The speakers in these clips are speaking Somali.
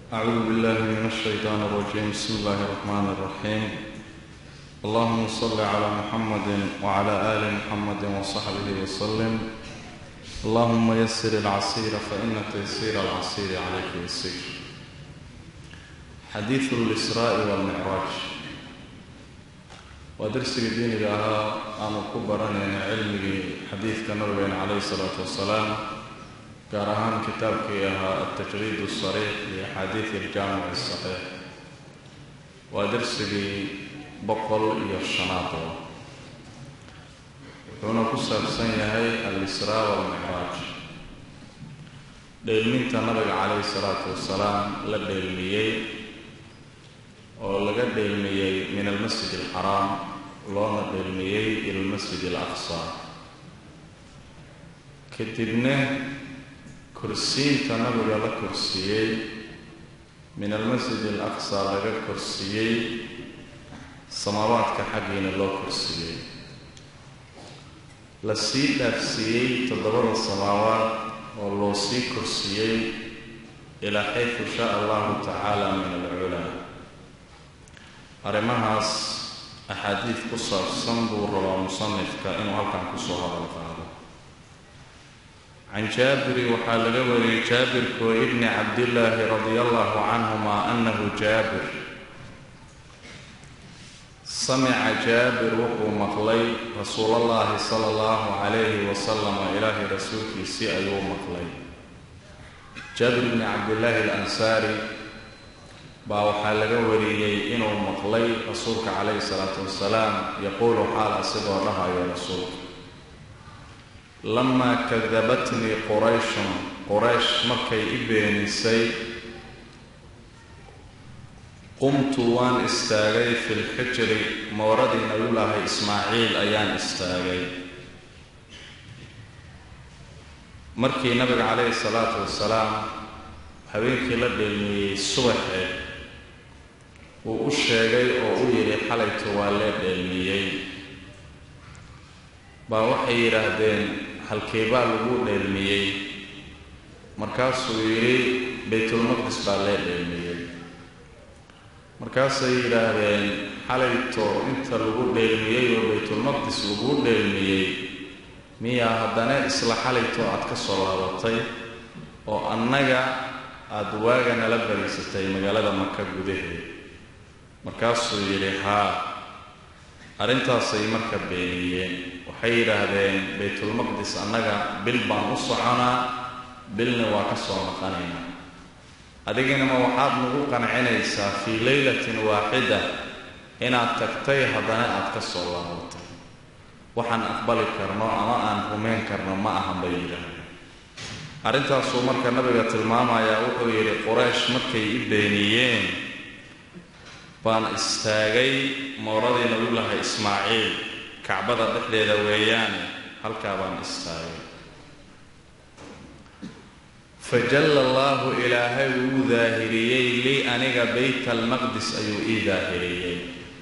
أعوذ بالله من الشيطان الرجيم بسم الله الرحمن الرحيم اللهم صل على محمد وعلى آل محمد وصحبه وسلم اللهم يسر العسير فإن تيسير العسير عليك يسير حديث الإسراء والمعراج ودرسك دينك أها أنا كبرني علمي حديث كنبي عليه الصلاة والسلام gaar ahaan kitaabkii ahaa altajriid asariix liaxaadiidi aljaamic asaxiix waa darsigii boqol iyo shanaadoo wuxuuna ku saabsan yahay al-israa walmicraaj dheelminta nabiga calayhi salaatu wasalaam la dheelmiyey oo laga dheelmiyey min almasjid alxaraam loona dheelmiyey ila almasjid alaqsa kadibna kursiinta nabiga la korsiiyey min almasjid alaqsa laga korsiiyey samaabaadka xaggiina loo korsiiyey la sii dhaafsiiyey toddobada samaawaad oo loo sii korsiiyey ilaa xayfu shaa allahu tacaala min alculaa arrimahaas axaadiid ku saabsan buu rabaa musanifka inuu halkan kusoo hadal qaado can jaabiri waxaa laga wariyey jaabirkoo ibni cabdillaahi radia allahu canhuma annahu jaabir samica jaabir wuxuu maqlay rasuulallaahi sala allahu calayhi wasalama ilaahay rasuulkiisii ayuu maqlay jaabir ibni cabdillaahi alansaari baa waxaa laga wariyey inuu maqlay rasuulka calayhi salaatu wasalaam yaquulu xaal asigoo dhahayo rasuulka lamaa kadabatnii qurayshun quraysh markay i beenisay qumtu waan istaagay fi lxijri mooradii nabiyullaahi ismaaciil ayaan istaagay markii nabiga calayhi salaatu wasalaam habeenkii la dheelmiyey subaxe uu u sheegay oo u yidhi xalayto waa lee dheelmiyey baa waxay yidhaahdeen halkeebaa lagu dheelmiyey markaasuu yidhi baytulmaqdis baa lee dheelmiyey markaasay yidhaahdeen xalayto inta lagu dheelmiyey oo baytulmaqdis lagu dheelmiyey miyaa haddana isla xalayto aad ka soo laabatay oo annaga aada waaga nala bariisatay magaalada maka gudaheed markaasuu yidhi haa arrintaasay marka beeniyeen waxay yidhaahdeen baytulmaqdis annaga bil baan u soconaa bilna waa ka soo naqanaynaa adiginama waxaad nagu qancinaysaa fii leylatin waaxida inaad tagtay haddana aad ka soo laabatay waxaan aqbali karno ama aan rumayn karno ma ahan bay yidhaahdeen arrintaasuu marka nabiga tilmaamayaa wuxuu yidhi quraysh markay i beeniyeen baan istaagay mooradii nabiyullaahi ismaaciil kacbada dhexdeeda weeyaane halkaa baan istaagay fajalla allaahu ilaahay wuu daahiriyey lii aniga bayt almaqdis ayuu ii daahiriyey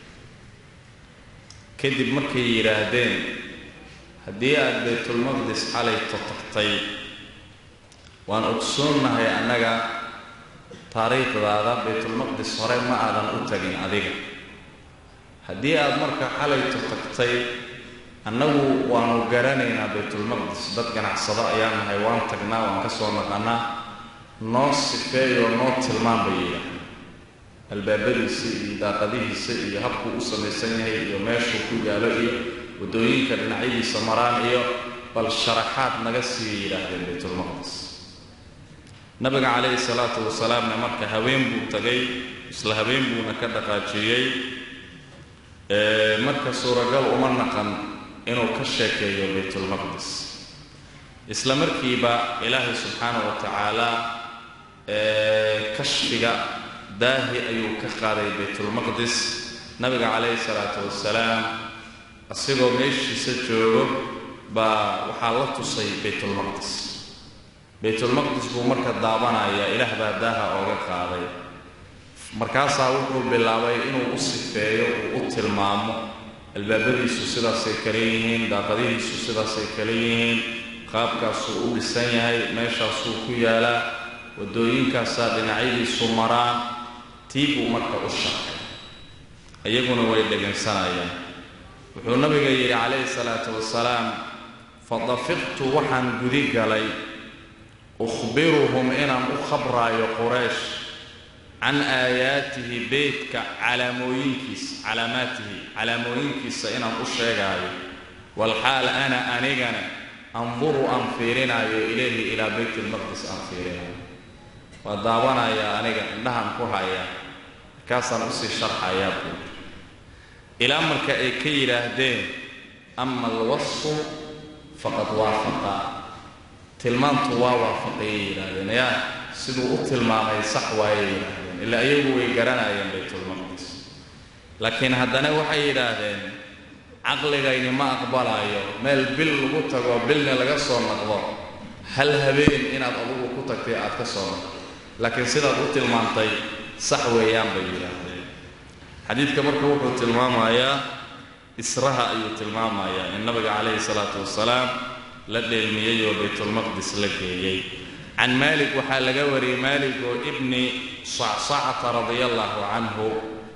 kadib markay yidhaahdeen haddii aad baytulmaqdis xalayto tagtay waan ogsoonnahay annaga taariikhdaada baytulmaqdis hore ma aadan u tagin adiga haddii aad marka xalayto tagtay annagu waanu garanaynaa baytulmaqdis dad ganacsado ayaan nahay waan tagnaa waan ka soo naqanaa noo sifeeyoo noo tilmaan bay yidhaahda albaabadiisa iyo daaqadihiisa iyo habkuu u samaysan yahay iyo meeshuu ku yaalo iyo waddooyinka dhinacyadiisa maraan iyo bal sharaxaad naga siiya yidhaahdeen baytulmaqdis nabiga calayhi salaatu wasalaamna marka haween buu tagay isla habeen buuna ka dhaqaajiyey marka suuragal uma naqan inuu ka sheekeeyo baytulmaqdis isla markiiba ilaahay subxaana wa tacaala kashfiga daahi ayuu ka qaaday baytulmaqdis nabiga calayhi salaatu wasalaam asigoo meeshiisa joogo baa waxaa la tusay baytulmaqdis baytulmaqdis buu marka daabanaya ilaah baa daaha ooga qaaday markaasaa wuxuu bilaabay inuu u sifeeyo uu u tilmaamo albaabadiisu sidaasay kale yihiin daaqadihiisu sidaasay kale yihiin qaabkaasuu u dhisan yahay meeshaasuu ku yaalaa waddooyinkaasaa dhinacyadiisu maraan tii buu marka u shaqay iyaguna way dhegaysanayaan wuxuu nabiga yidhi calayhi salaatu wasalaam fadafiqtu waxaan gudi galay ukhbiruhum inaan u khabraayo quraysh can aayaatihi beytka calaamooyinkiisa calaamaatihi calaamooyinkiisa inaan u sheegaayo walxaal ana anigana anduru aan fiirinaayo ilayhi ilaa beyt ilmaqdis aan fiirinayo waa daawanayaa aniga indhahaan ku hayaa markaasaan usii sharxayaa buuri ilaa marka ay ka yidhaahdeen ama alwasfu faqad waafaqa tilmaantu waa waafaqayay yidhaahdeen yaa siduu u tilmaamay sax waayay yidhaahdeen ilaa iyagu way garanayeen baytulmaqdis laakiin haddana waxay yidhaahdeen caqligayni ma aqbalaayo meel bil lagu tago bilna laga soo naqdo hal habeen inaad adugu ku tagtay aad ka soo naqdo laakiin sidaad u tilmaantay sax weeyaan bay yidhaahdeen xadiidka marka wuxuu tilmaamayaa israha ayuu tilmaamayaa in nabiga calayhi salaatu wasalaam la dheelmiyey oo baytulmaqdis la geeyey can maalik waxaa laga wariyey maalik oo ibni sacsacata radia allahu canhu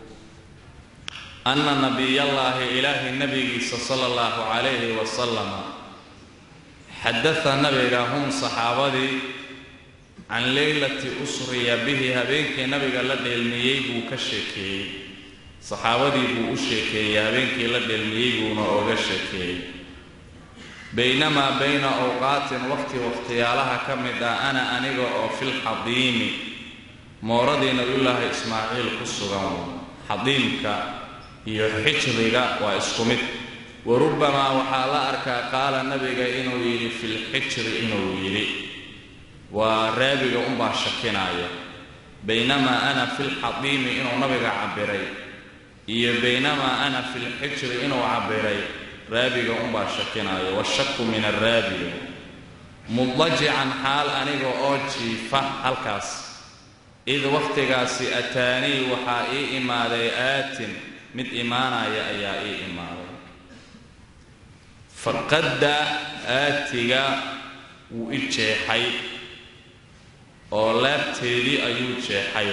ana nabiyallaahi ilaahay nabigiisa sala allahu calayhi wasalama xadada nabiga hum saxaabadii can leylati usriya bihi habeenkii nabiga la dheelmiyey buu ka sheekeeyey saxaabadii buu u sheekeeyey habeenkii la dheelmiyey buuna ooga sheekeeyey baynamaa bayna awqaatin waqti waqhtiyaalaha ka mid ah ana aniga oo filxadiimi mooradii nabiyullaahi ismaaciil ku sugan xadiimka iyo xijriga waa isku mid wa rubbamaa waxaa la arkaa qaala nabiga inuu yidhi filxijri inuu yidhi waa raabiga unbaa shakinaya baynamaa ana filxadiimi inuu nabiga cabbiray iyo baynamaa ana filxijri inuu cabbiray raabiga unbaa shakinaayo washaku min araabiga mudajican xaal aniga oo jiifa halkaas id wakhtigaasi ataanii waxaa ii imaaday aatin mid imaanaya ayaa ii imaaday faqadda aatiga wuu i jeexay oo laabteedii ayuu jeexay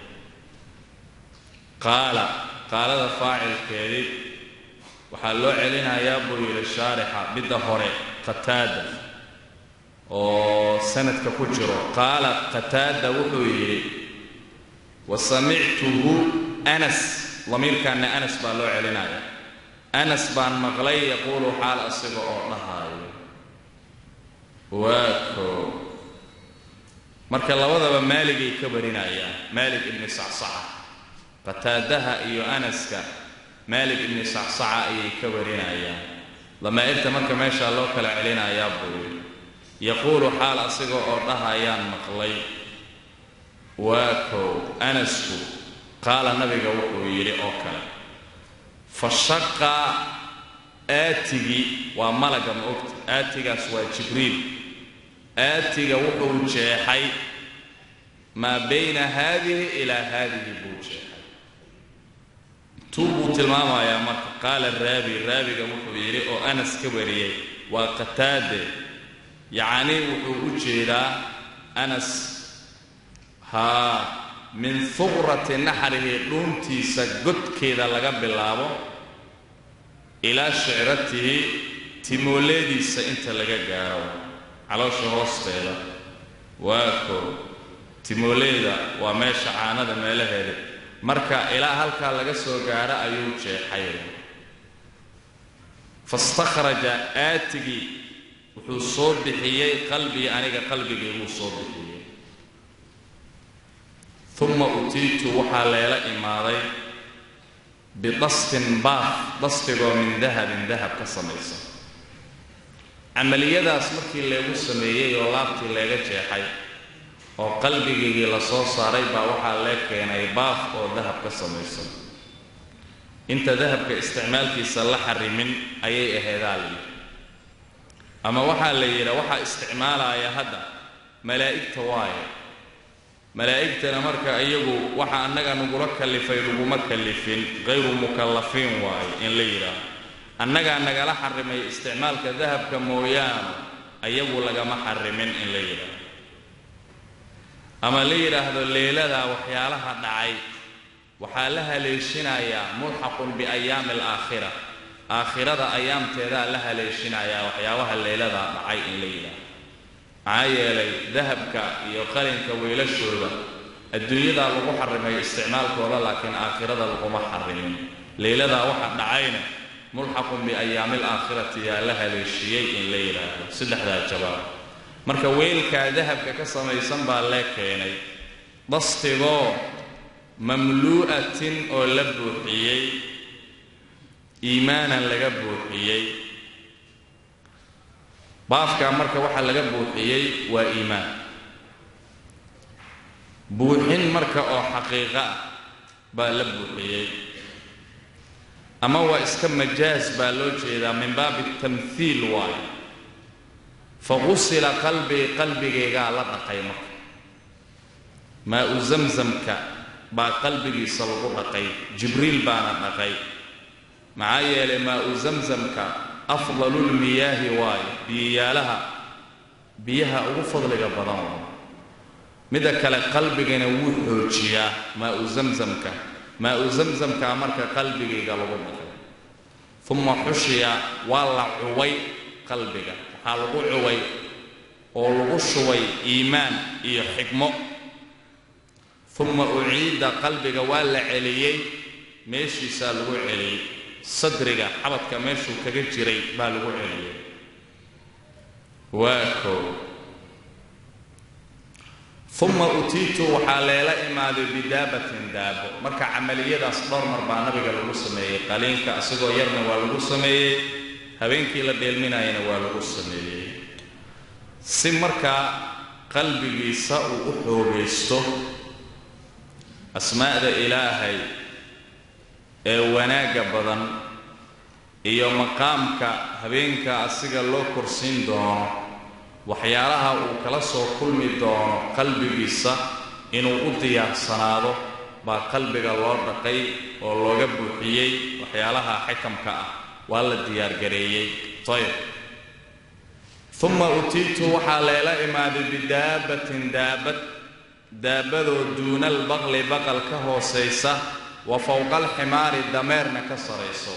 qaala qaalada faacilkeedii waxaa loo celinayaa buu yidhi shaarixa midda hore qataada oo sanadka ku jiro qaala qataada wuxuu yidhi wa samictuhu anas damiirkaana anas baa loo celinaya anas baan maqlay yaquulu xaal asiga oo dhahaayo waa koo marka labadaba maaligay ka warinayaan maalig ibni sacsaca qataadaha iyo anaska maalik ibni sacsaca ayay ka warinayaan damaa'irta marka meeshaa loo kala celinayaa buu yidhi yaquulu xaal asiga oo dhahayaan maqlay waa kow anasku qaala nabiga wuxuu yidhi oo kale fa shaqa aatigii waa malaga ma ogta aatigaas waa jibriil aatiga wuxuu jeexay maa bayna haadihi ilaa haadihi buu jeexay tuu buu tilmaamayaa marka qaala raabi raabiga wuxuu yidhi oo anas ka wariyey waa qataade yacnii wuxuu u jeedaa anas haa min huqrati naxrihi dhuuntiisa godkeeda laga bilaabo ilaa shicratihi timooleediisa inta laga gaaro caloosha hoosteeda waa koo timooleeda waa meesha caanada meelaheeda marka ilaa halkaa laga soo gaaro ayuu jeexay fastakhraja aatigii wuxuu soo bixiyey qalbii aniga qalbigii buu soo bixiyey uma utiitu waxaa leela imaaday bidastin baaf dastigoo min dahabin dahab ka samaysan camaliyadaas markii leegu sameeyey oo laabtii leega jeexay oo qalbigaygii la soo saaray baa waxaa lee keenay baaf oo dahab ka samaysan inta dahabka isticmaalkiisa la xarimin ayay aheedaa layidhi ama waxaa la yidhaa waxaa isticmaalaya hadda malaa'igta waaye malaa'igtana marka iyagu waxa annaga nagula kallifay laguma kallifin qayru mukallafiin waaye in la yidhaaho annagaa nagala xarimay isticmaalka dahabka mooyaane ayagu lagama xarimin in la yidhaaho ama la yidhaahdo leeladaa waxyaalaha dhacay waxaa la haleeshinayaa mulxaqun biayaami alaakhira aakhirada ayaamteedaa la haleeshinayaa waxyaabaha leeladaa dhacay in la yidhaahdo maxaa yeelay dahabka iyo qalinka weylashooda adduunyadaa lagu xarimay isticmaalkooda laakiin aakhirada laguma xarimin leyladaa waxa dhacayna mulxaqun biayaami alaakhirati yaa la haleeshiyey in la yidhaahdo saddexdaa jawaab marka weylkaa dahabka ka samaysan baa lee keenay dastigoo mamluu'atin oo la buuxiyey iimaanan laga buuxiyey baafkaa marka waxaa laga buuxiyey waa iimaan buuxin marka oo xaqiiqo ah baa la buuxiyey ama waa iska majaas baa loo jeedaa min baabi tamhiil waayo faqusila qalbii qalbigaygaa la dhaqay marka maa-u zamzamka baa qalbigiisa lagu dhaqay jibriil baana dhaqay maxaa yeelay maa-u zamzamka afdalulmiyaahi waayo biyoyaalaha biyaha ugu fadliga badan waayo midda kale qalbigana wuu xoojiyaa maa-u zamzamka maa-u zamzamkaa marka qalbigayga lagu dhaqay uma xushiya waa la cuway qalbiga waxaa lagu cuway oo lagu shubay iimaan iyo xikmo uma uciida qalbiga waa la celiyey meeshiisaa lagu celiyey sadriga xabadka meeshuu kaga jiray baa lagu celiyey waa koo uma utiitu waxaa leela imaaday bidaabatin daabo marka camaliyadaas dhowr mar baa nabiga lagu sameeyey qaliinka isagoo yarna waa lagu sameeyey habeenkii la dheelminayana waa lagu sameeyey si markaa qalbigiisa uu u xoogaysto asmaa'da ilaahay ee wanaagga badan iyo maqaamka habeenka asiga loo korsiin doono waxyaalaha uu kala soo kulmi doono qalbigiisa inuu u diyaarsanaado baa qalbiga loo dhaqay oo looga buuxiyey waxyaalaha xikamka ah waa la diyaargareeyey ayb uma utiitu waxaa leela imaaday bidaabatin daabad daabadoo duuna albaqli baqal ka hoosaysa wa fowqa alximaari dameerna ka sarayso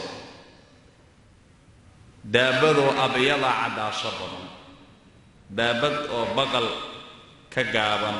daabadoo abyada caddaasho badan daabad oo baqal ka gaaban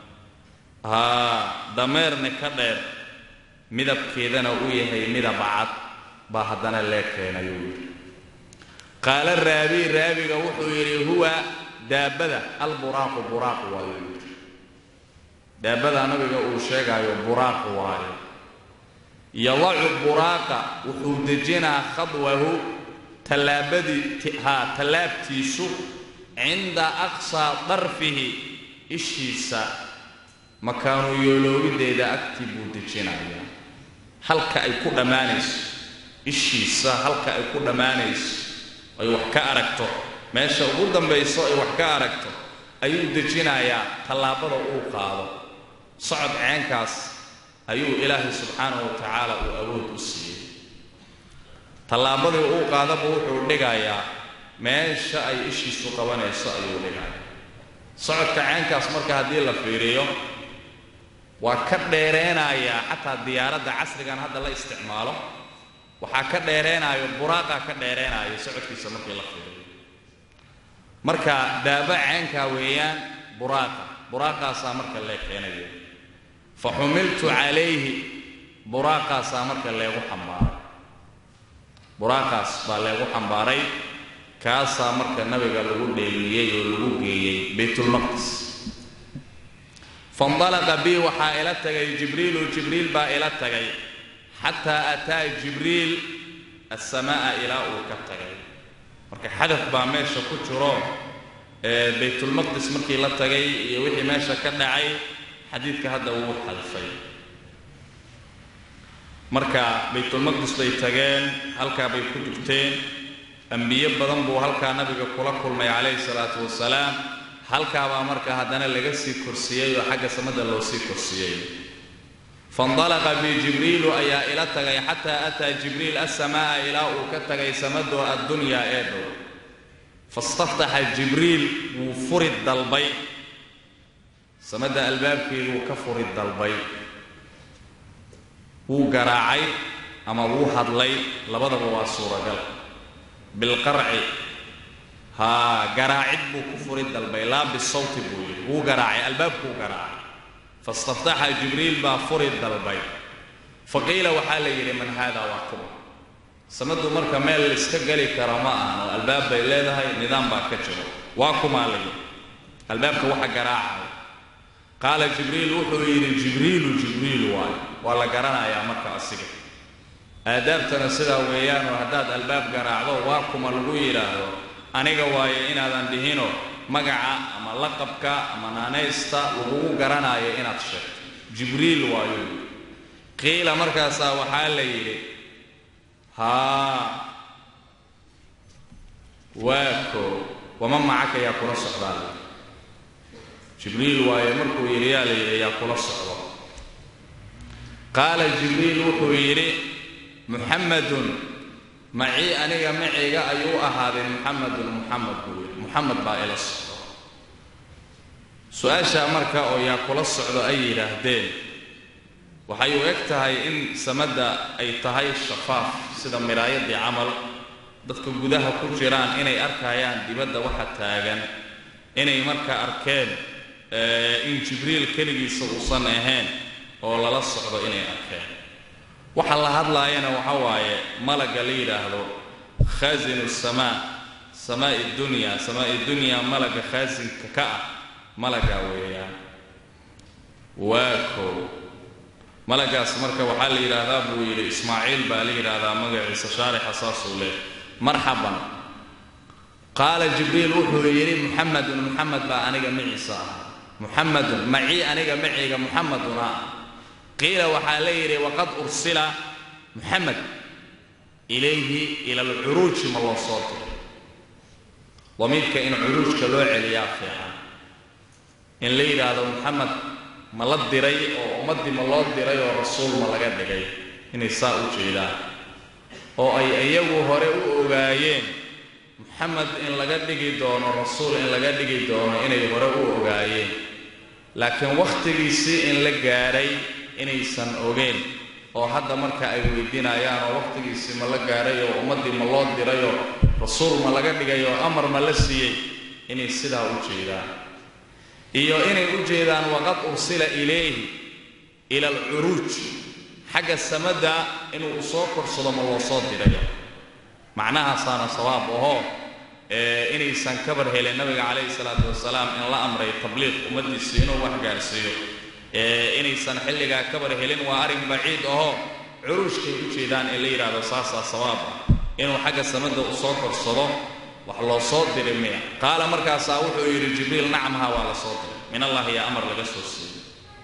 haa dameerna ka dheer midabkeedana uu yahay midab cad baa haddana lee keenayuu yidhi qaala raabi raabiga wuxuu yidhi huwa daabada alburaaqu buraaq waayo yidhi daabada nabiga uu sheegaayo buraaq waayo yadacu buraaqa wuxuu dejinaa khadwahu tallaabadii haa tallaabtiisu cinda aqsaa darfihi ishiisa makaanu yooloobideeda agtii buu dejinayaa halka ay ku dhammaanayso ishiisa halka ay ku dhammaanayso ay wax ka aragto meesha ugu dambayso ay wax ka aragto ayuu dejinayaa tallaabada uu qaado socod ceenkaas ayuu ilaahay subxaanahu wa tacaala uu awood u siiyey tallaabadii uu qaadaba wuxuu dhigayaa meesha ay ishiisu qabanayso ayuu dhigayaa socodka ceenkaas marka haddii la fiiriyo waa ka dheereenayaa xataa diyaaradda casrigan hadda la isticmaalo waxaa ka dheereenaayo buraaqaa ka dheereenaayo socodkiisa markii la fiiriyo marka daaba ceenkaa weeyaan buraaqa buraaqaasaa marka lee keenayo fa xumiltu calayhi buraaqaasaa marka leegu xambaaray buraaqaas baa leegu xambaaray kaasaa marka nabiga lagu dheeliyey oo lagu geeyey baytulmaqdis faindalaqa bi waxaa ila tagay jibriilu jibriil baa ila tagay xataa ataa jibriil assamaa'a ilaa uu ka tagay marka xadaf baa meesha ku jiro ee baytulmaqdis markii la tagay iyo wixii meesha ka dhacay xadiidka hadda wuu xadfay marka baytulmaqdis bay tageen halkaa bay ku dugteen ambiyo badan buu halkaa nabiga kula kulmay calayhi salaatu wasalaam halkaabaa marka haddana laga sii korsiyey oo xagga samada loo sii korsiyey faindalaqa bi jibriilu ayaa ila tagay xataa ataa jibriil assamaa'a ilaa uu ka tagay samadoo addunyaa ee dhow fastaftaxa jibriil wuu furi dalbay samadda albaabkeeduu ka furi dalbay wuu garaacay ama wuu hadlay labadaba waa suuragal bilqarci haa garaacid buu ku furi dalbay laa bisawti buu yidhi wuu garaacay albaabkuu garaacay fastaftaxa jibriil baa furi dalbay fa qiila waxaa la yidhi man haada waa kuma samaddu marka meel laiska geli kara ma ahan oo albaab bay leedahay nidaam baa ka jiro waa kumaa la yidhi albaabka waxa garaacaya qaala jibriil wuxuu yidhi jibriilu jibriilu waayo waa la garanayaa marka asiga aadaabtana sidaa weeyaanoo haddaad albaab garaacdo waa kuma lagu yidhaahdo aniga waayo inaadan dhihino magaca ama laqabka ama naanaysta lagugu garanaayo inaad sheegto jibriil waayo qiila markaasaa waxaa la yidhi haa waa koo wama macaka yaa kula socdaa jibriil waayo markuu yidhi yaa la yidhi yaa kula socdo qaala jibriil wuxuu yidhi muxamadun macii aniga maciga ayuu ahaaday muxamedun muxamed buu yidhi muxamed baa ila socdo su-aashaa marka oo yaa kula socdo ay yidhaahdeen waxay u eg tahay in samadda ay tahay shafaaf sida miraayadii camal dadka gudaha ku jiraan inay arkayaan dibadda waxa taagan inay marka arkeen in jibriil keligiisa uusan ahayn oo lala socdo inay arkeen waxa la hadlaayana waxa waaye malaga la yidhaahdo khaasinu samaa samaa'i dunya samaa'i dunya malaga khaasinka ka ah malagaa weeyaan waa koow malagaas marka waxaa la yidhaahdaa buu yidhi ismaaciil baa la yidhaahdaa magaciisa shaarixa saasuu leh marxaban qaala jibriil wuxuu yidhi muxamedun muxamed baa aniga maciisa ah muxamedun macii aniga maciga muxamedun ah qiila waxaa la yidhi waqad ursila muxamed ilayhi ila alcuruuji ma loo soo diray damiirka in curuujka loo celiyaa fiican in la yidhaahdo muxamed ma la diray oo ummaddii ma loo diray oo rasuul ma laga dhigay inay saa u jeedaan oo ay iyagu hore u ogaayeen muxamed in laga dhigi doono rasuul in laga dhigi doono inay hore u ogaayeen laakiin wakhtigiisii in la gaadhay inaysan ogeen oo hadda marka ay weydiinayaan oo wakhtigiisii ma la gaadhay oo ummaddii ma loo dirayoo rasuul ma laga dhigay oo amar ma la siiyey inay sidaa u jeedaan iyo inay u jeedaan waqad ursila ilayhi ila alcuruuj xagga samadda inuu soo korsado ma loo soo dirayo macnahaasaana sawaab ahoo inaysan kabar helin nabiga calayhi salaatu wasalaam in la amray tabliiq ummaddiisa inuu wax gaarsiiyo inaysan xilligaa kabar helin waa arrin baciid ahoo curuushkay u jeedaan in la yidhaahdo saasaa sawaab ah inuu xagga samadda u soo korsado wax loo soo diray miya qaala markaasaa wuxuu yidhi jibriil nacamha waa la soo diray min allahi yaa amar laga soo siiyey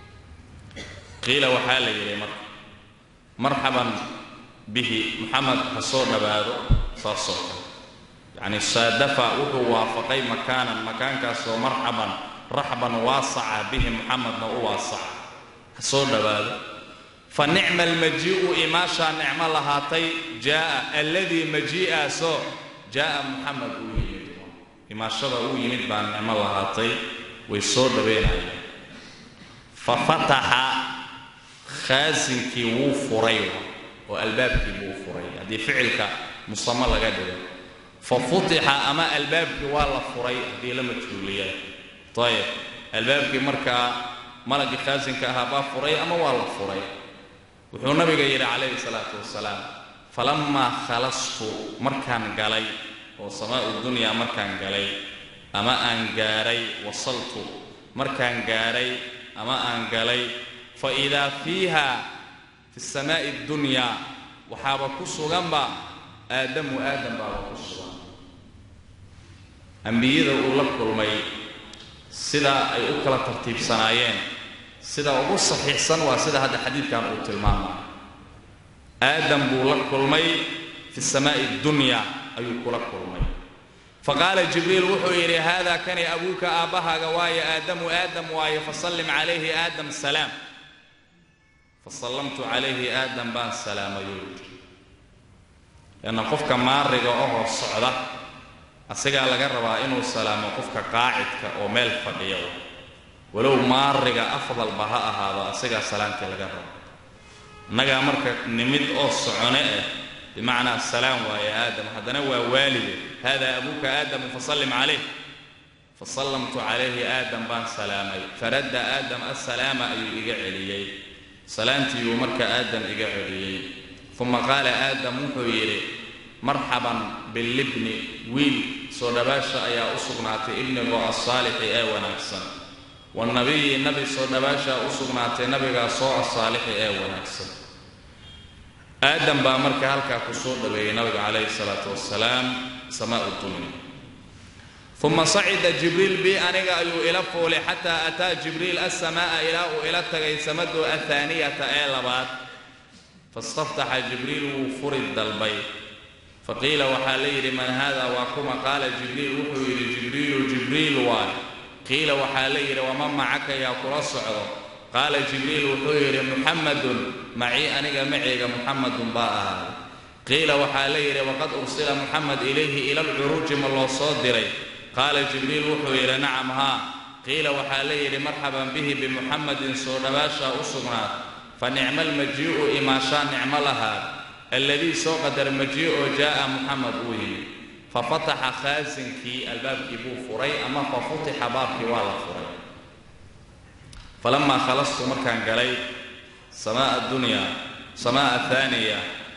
qiila waxaa la yidhi marka marxaban bihi muxamed ha soo dhowaado saasoo kale yacni saadafa wuxuu waafaqay makaanan makaankaasoo marxaban raxban waasaca bihi muxamedna u waasaca ha soo dhowaado fa nicma almajii'u imaashaa nicmo lahaatay jaa'a alladii majii'aasoo jaa'a muxamed uu yimid imaashada uu yimid baa nicmo lahaatay way soo dhaweynayeen fa fataxa khaasinkii wuu furay oo albaabkii buu furay haddii ficilka musamo laga dhigo fa futixa ama albaabkii waa la furay haddii la majhuuliya ayib albaabkii markaa malagii khaasinka ahaa baa furay ama waa la furay wuxuu nabiga yidhi calayhi salaatu wasalaam falammaa khalastu markaan galay oo samaa'u dunyaa markaan galay ama aan gaadhay wasaltu markaan gaadhay ama aan galay fa idaa fiiha fi samaa'i dunyaa waxaaba ku suganba aadamu aadam baaba ku sugan ambiyada uu la kulmay sida ay u kala tartiibsanaayeen sida ugu saxiixsan waa sida hadda xadiidkan uu tilmaamay aadam buu la kulmay fi samaa'i dunya ayuu kula kulmay faqaala jibriil wuxuu yidhi haadaa kani abuuka aabbahaaga waaye aadamu aadam waaye fasallim calayhi aadam salaam fasallamtu calayhi aadam baan salaamayuu yidhi leanna qofka maariga ohoo socda asigaa laga rabaa inuu salaamo qofka qaacidka oo meel fadhiya walow maariga afdalba ha ahaado asigaa salaantii laga rabo innagaa marka nimid oo socone ah bimacnaa salaam waaye aadam haddana waa waalide hada abuuka aadamu fasallim calayh fasallamtu calayhi aadam baan salaamay faradda aadam assalaama ayuu iga celiyey salaantiiyuu marka aadam iga celiyey uma qaala aadam wuxuu yidhi marxaban bilibni wiil soo dhabaasha ayaa u sugnaatay ibnigoo assaalixi ee wanaagsan wanabiyi nabi soo dhabaashaa u sugnaatay nabigaa soo assaalixi ee wanaagsan aadam baa marka halkaa ku soo dhaweeyey nabiga calayhi salaatu wasalaam samaau dunya uma sacida jibriil bi aniga ayuu ila fuulay xataa ataa jibriil assamaa'a ilaa uu ila tagay samadu athaaniyata ee labaad fastaftaxa jibriil wuu furi dalbay faqiila waxaa la yidhi man haada waa kuma qaala jibriil wuxuu yidhi jibriilu jibriil waay qiila waxaa la yidhi waman macaka yaa kula socdo qaala jibriil wuxuu yidhi muxamadun macii aniga maceyga muxamadun baa ahaaday qiila waxaa la yidhi waqad ursila muxamed ilayhi ila alcuruuji ma loo soo diray qaala jibriil wuxuu yidhi nacam haa qiila waxaa la yidhi marxaban bihi bimuxamedin soo dhawaashaa u sugnaad fa nicma almajii'u imaashaa nicmo lahaa alladii soo qadar majii'oo jaa'a muxamed uu yimid fa fataxa khaasinkii albaabkii buu furay ama fa futixa baabkii waa la furay falamaa khalastu markaan galay samaa dunyaa samaa ahaaniya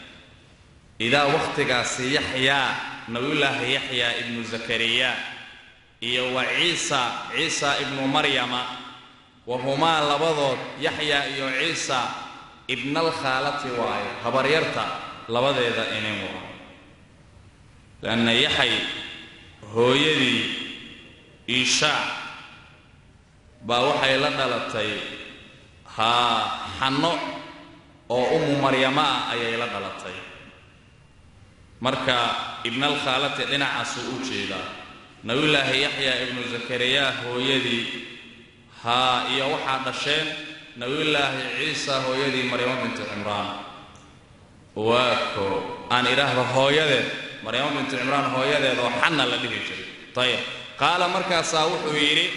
idaa wakhtigaasi yaxyaa nabiyullaahi yaxyaa ibnu zakariya iyo wa ciisa ciisa ibnu maryama wahumaa labadood yaxyaa iyo ciisa ibnaalkhaalati waayo habaryarta labadeeda inin waa leanna yaxay hooyadii iishaac baa waxay la dhalatay haa xanno oo ummu maryamo ah ayay la dhalatay marka ibnaalkhaalati dhinacaasuu u jeedaa nabiyullaahi yaxyaa ibnu zakariya hooyadii haa iyo waxaa dhasheen nabiyullaahi ciisa hooyadii maryamo bintu cimraan waa ko aan idhaahdo hooyadeed maryamo bintu cimraan hooyadeed oo xanna la dhihi jiray ayib qaala markaasaa wuxuu yidhi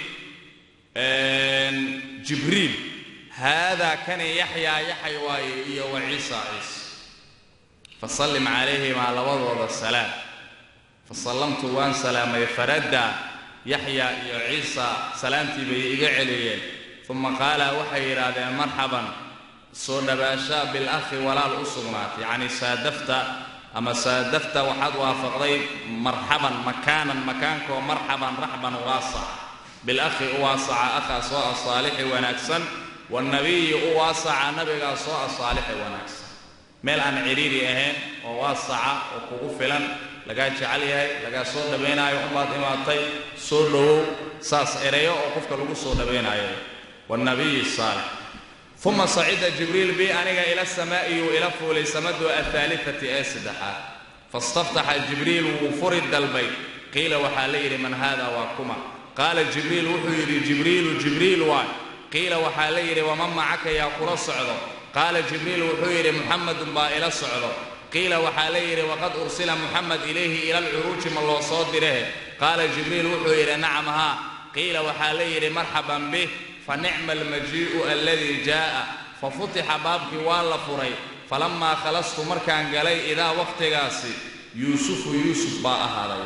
jibriil haadaa kani yaxyaa yaxay waaye iyo wa ciisa ciisa fasallim calayhimaa labadooda salaam fasallamtu waan salaamay faradda yaxyaa iyo ciisa salaamtii bay iga celiyeen uma qaala waxay yidhaahdeen marxaban soo dhawaashaa bilakhi walaal u sugnaatay yacni saadafta ama saadafta waxaad waafaqday marxaban makaanan makaankoo marxaban raxban waasac bilakhi u waasaca akhaa soo asaalixi wanaagsan wanabiyi u waasaca nabigaa soo asaalixi wanaagsan meel aan cidhiiri ahayn oo waasaca oo kugu filan lagaa jecel yahay lagaa soo dhawaynaayo umbaad imaatay soo dhowow saas ereyo oo qofka lagu soo dhawaynaayo wanabiyi saalix uma sacida jibriil bi aniga ila samaa'iyuu ila fuulay samadu athaalifati ee saddexaad fastaftaxa jibriil wuu furi dalbay qiila waxaa la yidhi man haada waa kuma qaala jibriil wuxuu yidhi jibriilu jibriil waay qiila waxaa la yidhi waman macaka yaa kula socdo qaala jibriil wuxuu yidhi muxamedun baa ila socdo qiila waxaa la yidhi waqad ursila muxamed ilayhi ila alcuruuji ma loo soo direhe qaala jibriil wuxuu yidhi nacam haa qiila waxaa la yidhi marxaban bih fa nicma almajii'u aladii jaa'a fa futixa baabkii waa la furay falammaa khalastu markaan galay idaa wakhtigaasi yuusufu yuusuf baa ahaaday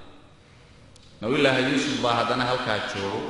nabiyullaahi yuusuf baa haddana halkaa joogo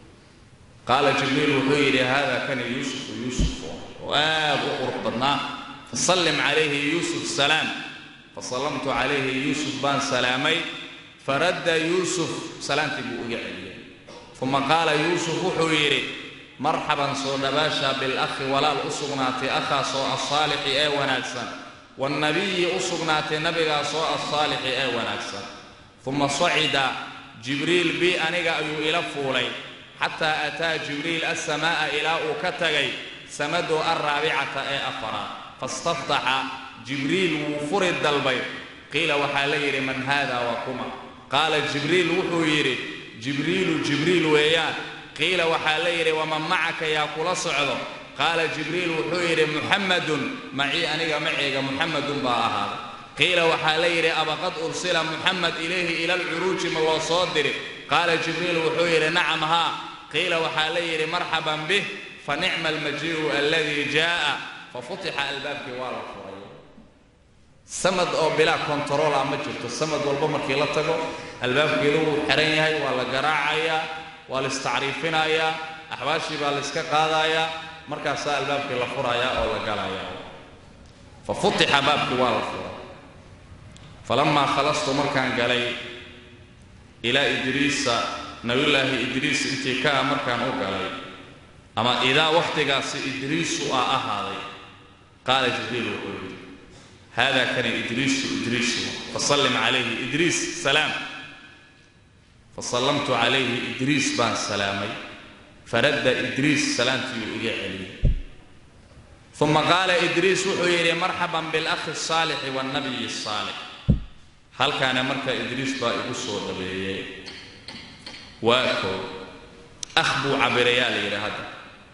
qaala jibriil wuxuu yidhi haadaa kani yuusufu yuusuf oo aad u qurux badnaa fasallim calayhi yuusuf salaam fasallamtu calayhi yuusuf baan salaamay faradda yuusuf salaamtii buu iga celiyey uma qaala yuusuf wuxuu yidhi marxaban soo dhabaasha bilakhi walaal u sugnaatay akhaasoo assaalixi ee wanaagsan waannabiyi u sugnaatay nabigaasoo assaalixi ee wanaagsan uma sacida jibriil bi aniga ayuu ila fuulay xataa ataa jibriil assamaa'a ilaa uu ka tagay samadu alraabicata ee afaraad fastaftaxa jibriil wuu furi dalbay qiila waxaa la yidhi man haada waa kuma qaala jibriil wuxuu yidhi jibriilu jibriil weeyaan qiila waxaa la yidhi waman macaka yaa kula socdo qaala jibriil wuxuu yidhi muxamadun macii aniga maceyga muxamadun baa ahaaday qiila waxaa la yidhi abaqad ursila muxamed ilayhi ila alcuruuji ma loo soo diri qaala jibriil wuxuu yidhi nacam haa qiila waxaa la yidhi marxaban bih fa nicma almajii'u aladii jaa'a fa futixa albaabkii waa la furay samad oo bilaa kontarola ma jirto samad walba markii la tago albaabkeedu wuu xihan yahay waa la garaacayaa waa la istacriifinayaa axbaashii baa la iska qaadayaa markaasaa albaabkii la furayaa oo la galayaa fa futixa baabkii waa la furay falamaa khalastu markaan galay ilaa idriisa nabiyullaahi idriis intii ka ah markaan u galay ama idaa wakhtigaasi idriisu aa ahaaday qaala jibriil wuxuu yidhi hada kani idriisu idriisu fasallim calayhi idriis salaam fasallamtu calayhi idriis baan salaamay faradda idriis salaamtii uu iga celiyey uma qaala idriis wuxuu yidhi marxaban bilakhi الsaalixi wاlnabiyi الsaalix halkaana marka idriis baa igu soo dhabeeyey waa koo akh buu cabirayaa la yidhi hadda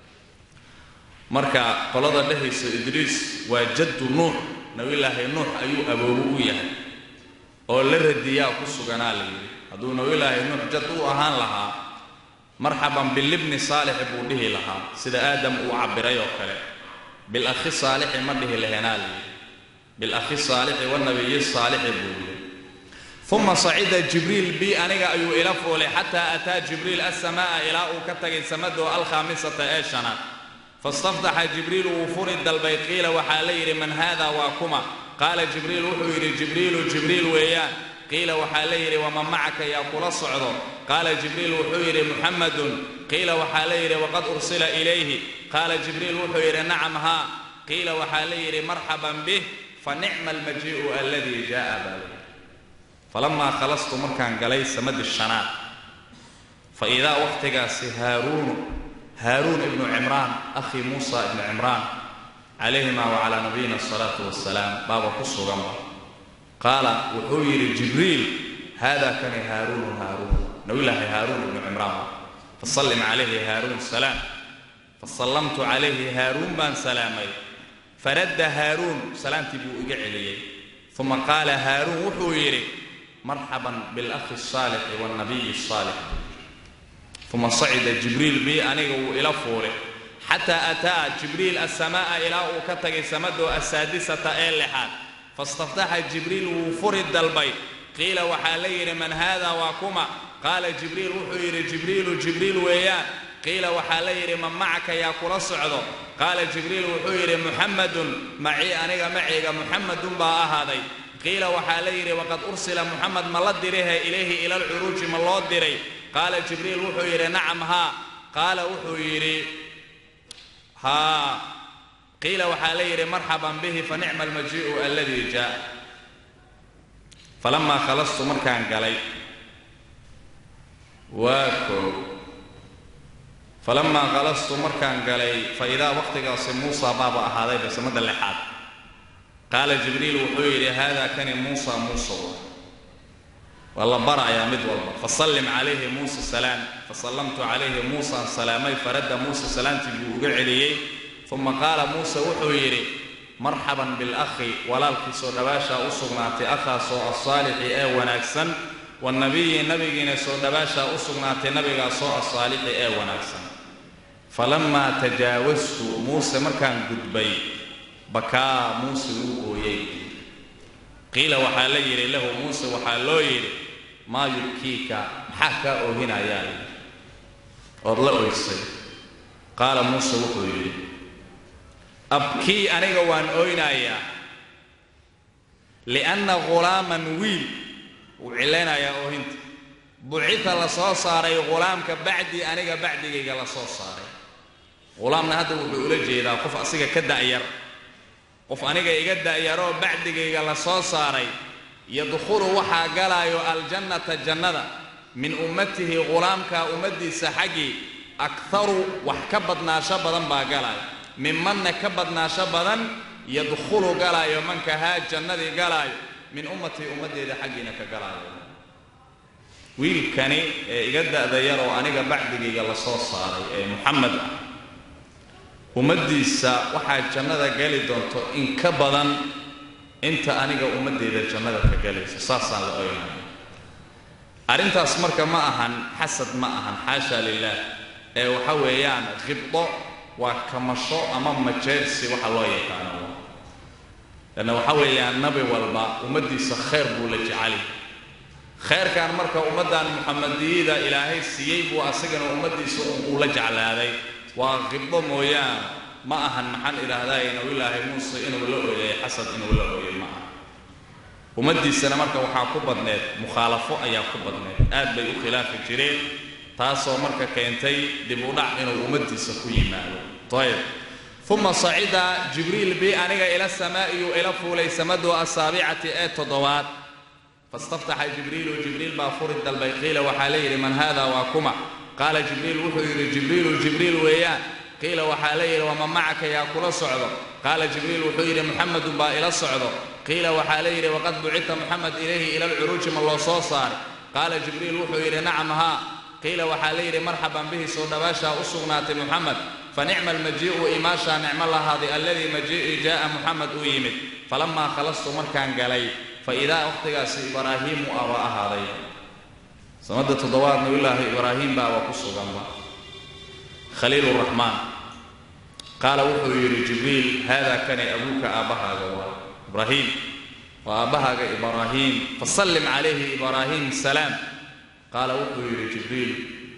marka qolada dhehaysa idriis waa jaddu nuux nabiyulaahi nuux ayuu aboobo u yahay oo la radiyaa ku suganaa la yidhi hadduu nabiyulaahi nuux jad u ahaan lahaa marxaban bilibni saalixi buu dhihi lahaa sida aadam uu cabiray oo kale bilakhi saalixi ma dhihi lahenaa la yidhi bilakhi saalixi wanabiyi saalixi buu yidhi uma sacida jibriil bi aniga ayuu ila fuulay xataa ataa jibriil asamaaa ilaa uu ka tagay samadoo alkhaamisata ee shanaad fastaftaxa jibriil wuu furi dalbay qiila waxaa la yidhi man haada waa kuma qaala jibriil wuxuu yidhi jibriilu jibriil weeyaan qiila waxaa la yidhi waman macaka yaa kula socdo qaala jibriil wuxuu yidhi muxamadun qiila waxaa la yidhi waqad ursila ilayhi qaala jibriil wuxuu yidhi nacam haa qiila waxaa la yidhi marxaban bih fa nicma almajii'u aladii jaa'a baa layidhi falamaa khalastu markaan galay samadi shanaad fa idaa wakhtigaasi haaruunu haaruun ibnu cimraan akhii muusa ibnu cimraan calayhima wacalaa nabiyina asalaatu wassalaam baaba ku suganba qaala wuxuu yidhi jibriil haada kani haaruunu haaruun nabiyulaahi haaruun ibnu cimraan fasallim calayhi haaruun salaam fasallamtu calayhi haaruun baan salaamay faradda haaruun salaamtii buu iga celiyey uma qaala haaruun wuxuu yidhi marxaban bilakhi الsaalixi wاlnabiyi الsaalix uma sacida jibriil bi aniga wuu ila fuulay xataa ataa jibriil asamaaa ilaa uu ka tagay samadoo asaadisata ee lixaad fastaftaxa jibriil wuu furi dalbay qiila waxaa la yidhi man haada waa kuma qaala jibriil wuxuu yidhi jibriilu jibriil weeyaan qiila waxaa la yidhi man macaka yaa kula socdo qaala jibriil wuxuu yidhi muxamadun macii aniga maciga muxamadun baa ahaaday qiila waxaa la yidhi waqad ursila muxamed ma la dirihe ilayhi ila alcuruuji ma loo diray qaala jibriil wuxuu yidhi nacam haa qaala wuxuu yidhi haa qiila waxaa la yidhi marxaban bihi fa nicma almajii'u aladii jaa falamaa khalastu markaan galay waa koo falamaa khalastu markaan galay fa idaa wakhtigaasi muusa baaba ahaaday basamada lixaad qaala jibriil wuxuu yidhi haada kani muusa muusa waa la barayaa mid walba fasallim calayhi muusa salaam fasallamtu calayhi muusaan salaamay faradda muusa salaamtii buu uga celiyey uma qaala muuse wuxuu yidhi marxaban bilakhi walaalkiisoo dhawaashaa u sugnaatay akhaasoo asaalixi ee wanaagsan wanabiyi nabigiina soo dhawaashaa u sugnaatay nabigaasoo asaalixi ee wanaagsan falamaa tajaawastu muuse markaan gudbay bakaa muuse wuu ooyey qiila waxaa la yidhi lahu muuse waxaa loo yidhi maa yubkiika maxaa kaa oohinayaa yidhi ood la oysay qaala muuse wuxuu yidhi abkii aniga waan ooynayaa lianna ghulaaman wiil wuu cilaynayaa oohinta bucita la soo saaray ghulaamka bacdii aniga bacdigayga la soo saaray ghulaamna hadda wuxuu ula jeedaa qof asiga ka da'yar qof aniga iga da'yaroo bacdigayga la soo saaray yadkhulu waxaa galaayo aljannata jannada min ummatihi ghulaamka ummaddiisa xaggii akharu wax ka badnaasho badan baa galaayo minmanna ka badnaasho badan yadkhulu galaayo manka haa jannadii galaayo min ummatii ummaddeeda xaggiina ka galaayo wiilkani ee iga da'da yar oo aniga bacdigayga la soo saaray ee muxamed ah ummaddiisa waxaa jannada gali doonto in ka badan inta aniga ummaddeeda jannada ka galayso saasaan la oynaya arrintaas marka ma ahan xasad ma ahan xaasha lilaah ee waxa weeyaan khibdo waa kamasho ama majeersi waxa loo yaqaano lanna waxa weeyaan nabi walba ummaddiisa khayr buu la jecali khayrkan marka ummaddan muxamadiyada ilaahay siiyey buu asagana ummaddiisa uu la jeclaaday waa khibdo mooyaan ma ahan maxaan idhaahdaa nabiyulaahi muuse inuu la ooyay xasad inuu la ooyay ma aha ummaddiisana marka waxaa ku badneed mukhaalafo ayaa ku badneed aad bay u khilaafi jireen taasoo marka keentay dib u dhac inuu ummaddiisa ku yimaado ayb uma sacida jibriil bi aniga ila samaa'iyu ila fuulay samadu asaabicati ee toddobaad fastaftaxa jibriilu jibriil baa furi dalbay qiila waxaa la yidhi man haada waa kuma qaala jibriil wuxuu yidhi jibriilu jibriil weeyaan qiila waxaa la yidhi waman macaka yaa kula socdo qaala jibriil wuxuu yidhi muxamedun baa ila socdo qiila waxaa la yidhi waqad bucita muxamed ilayhi ila alcuruuji ma loo soo saaray qaala jibriil wuxuu yidhi nacam haa qiila waxaa la yidhi marxaban bihi soo dhawaashaa u sugnaatay muxamed fanicma almajii'u imaashaa nicmo lahaaday alladii majii'i jaa'a muxamed uu yimid falammaa khalastu markaan galay fa idaa wakhtigaasi ibraahiimu aba ahaaday sanada toddobaad nabiyulaahi ibraahiim baaba ku suganba khaliil raxmaan qaala wuxuu yidhi jibriil haadaa kani abuuka aabbahaaga waa ibraahiim waa aabbahaaga ibraahiim fasallim calayhi ibraahiim salaam qaala wuxuu yidhi jibriil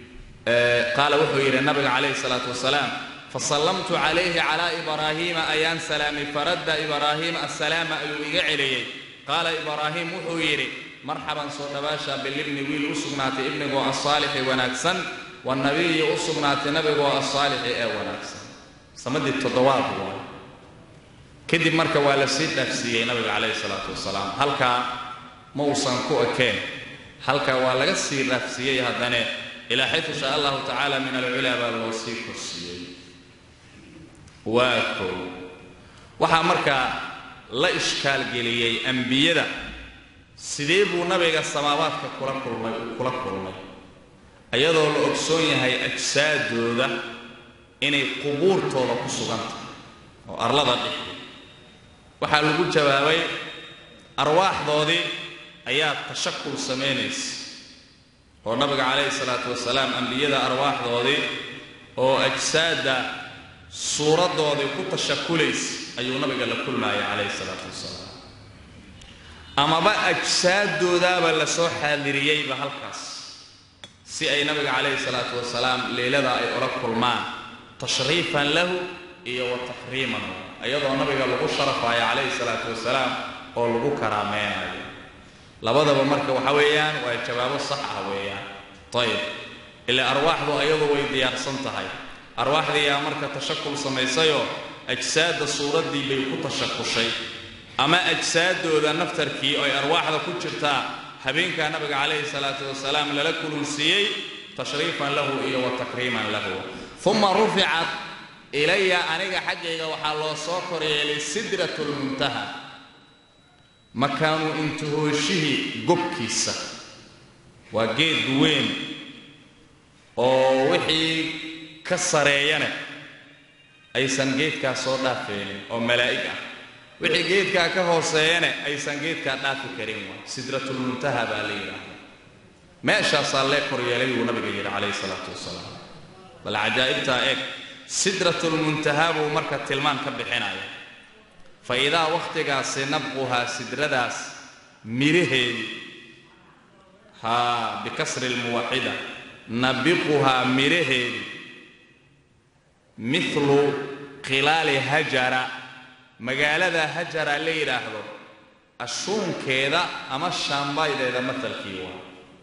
qaala wuxuu yidhi nabiga calayhi salaatu wasalaam fasallamtu calayhi calaa ibraahiima ayaan salaamay faradda ibraahiim assalaama ayuu iga celiyey qaala ibraahiim wuxuu yidhi marxaban soo dhawaasha bilibni wiil u sugnaatay ibnigoo asaalixi wanaagsan wanabiyi u sugnaatay nabigoo asaalixi ee wanaagsan samadii toddobaad waa kadib marka waa la sii dhaafsiiyey nabiga calayhi salaatu wasalaam halkaa ma uusan ku ekeen halkaa waa laga sii dhaafsiiyey haddane ilaa xaytu shaa allahu tacaala min alculaa baa loo sii korsiiyey waa kow waxaa markaa la ishkaalgeliyey ambiyada sidee buu nabiga samaabaadka kula kulmay kula kulmay iyadoo la ogsoon yahay ajsaadooda inay qubuurtooda ku sugan tahay oo arlada dhexdi waxaa lagu jawaabay arwaaxdoodii ayaa tashakul samaynaysa oo nabiga calayhi salaatu wasalaam ambiyada arwaaxdoodii oo ajsaadda suuraddoodii ku tashakulaysa ayuu nabiga la kulmaayay calayhi salaatu wasalaam amaba ajsaaddoodaaba la soo xaadiriyeyba halkaas si ay nabiga calayhi salaatu wasalaam leylada ay ula kulmaan tashriifan lahu iyo wa takriiman iyadoo nabiga lagu sharafayo calayhi salaatu wasalaam oo lagu karaameynayo labadaba marka waxa weeyaan waa jawaabo sax ah weeyaan ayib ilaa arwaaxdu ayadu way diyaarsan tahay arwaaxdiiyaa marka tashakul samaysayoo ajsaadda suuraddii bay ku tashakushay ama ajsaaddooda naftarkii oy arwaaxda ku jirtaa habeenkaa nabiga calayhi salaatu wasalaam lala kulunsiiyey tashriifan lahu iyo wa takriiman lahu uma ruficat ilaya aniga xaggayga waxaa loo soo koryeelay sidratu lmuntaha makaanu intihooshihii gobkiisa waa geed weyn oo wixii ka sareeyane aysan geedkaa soo dhaafaynin oo malaa'ig ah wixii geedkaa ka hooseeyane aysan geedkaa dhaafi karin waa sidratulmuntaha baa la yidhaahda meeshaasaa lee koryeelay buu nabiga yidhi calayhi salaatu wasalaam bal cajaa'ibtaa eeg sidratulmuntaha buu marka tilmaan ka bixinaya fa idaa wakhtigaasi nabquhaa sidradaas midhaheedii haa bikasri lmuwaxida nabiquhaa midhaheedii mithlu khilaali hajara magaalada hajara la yidhaahdo ashuunkeeda ama shaambaydeeda matalkii waa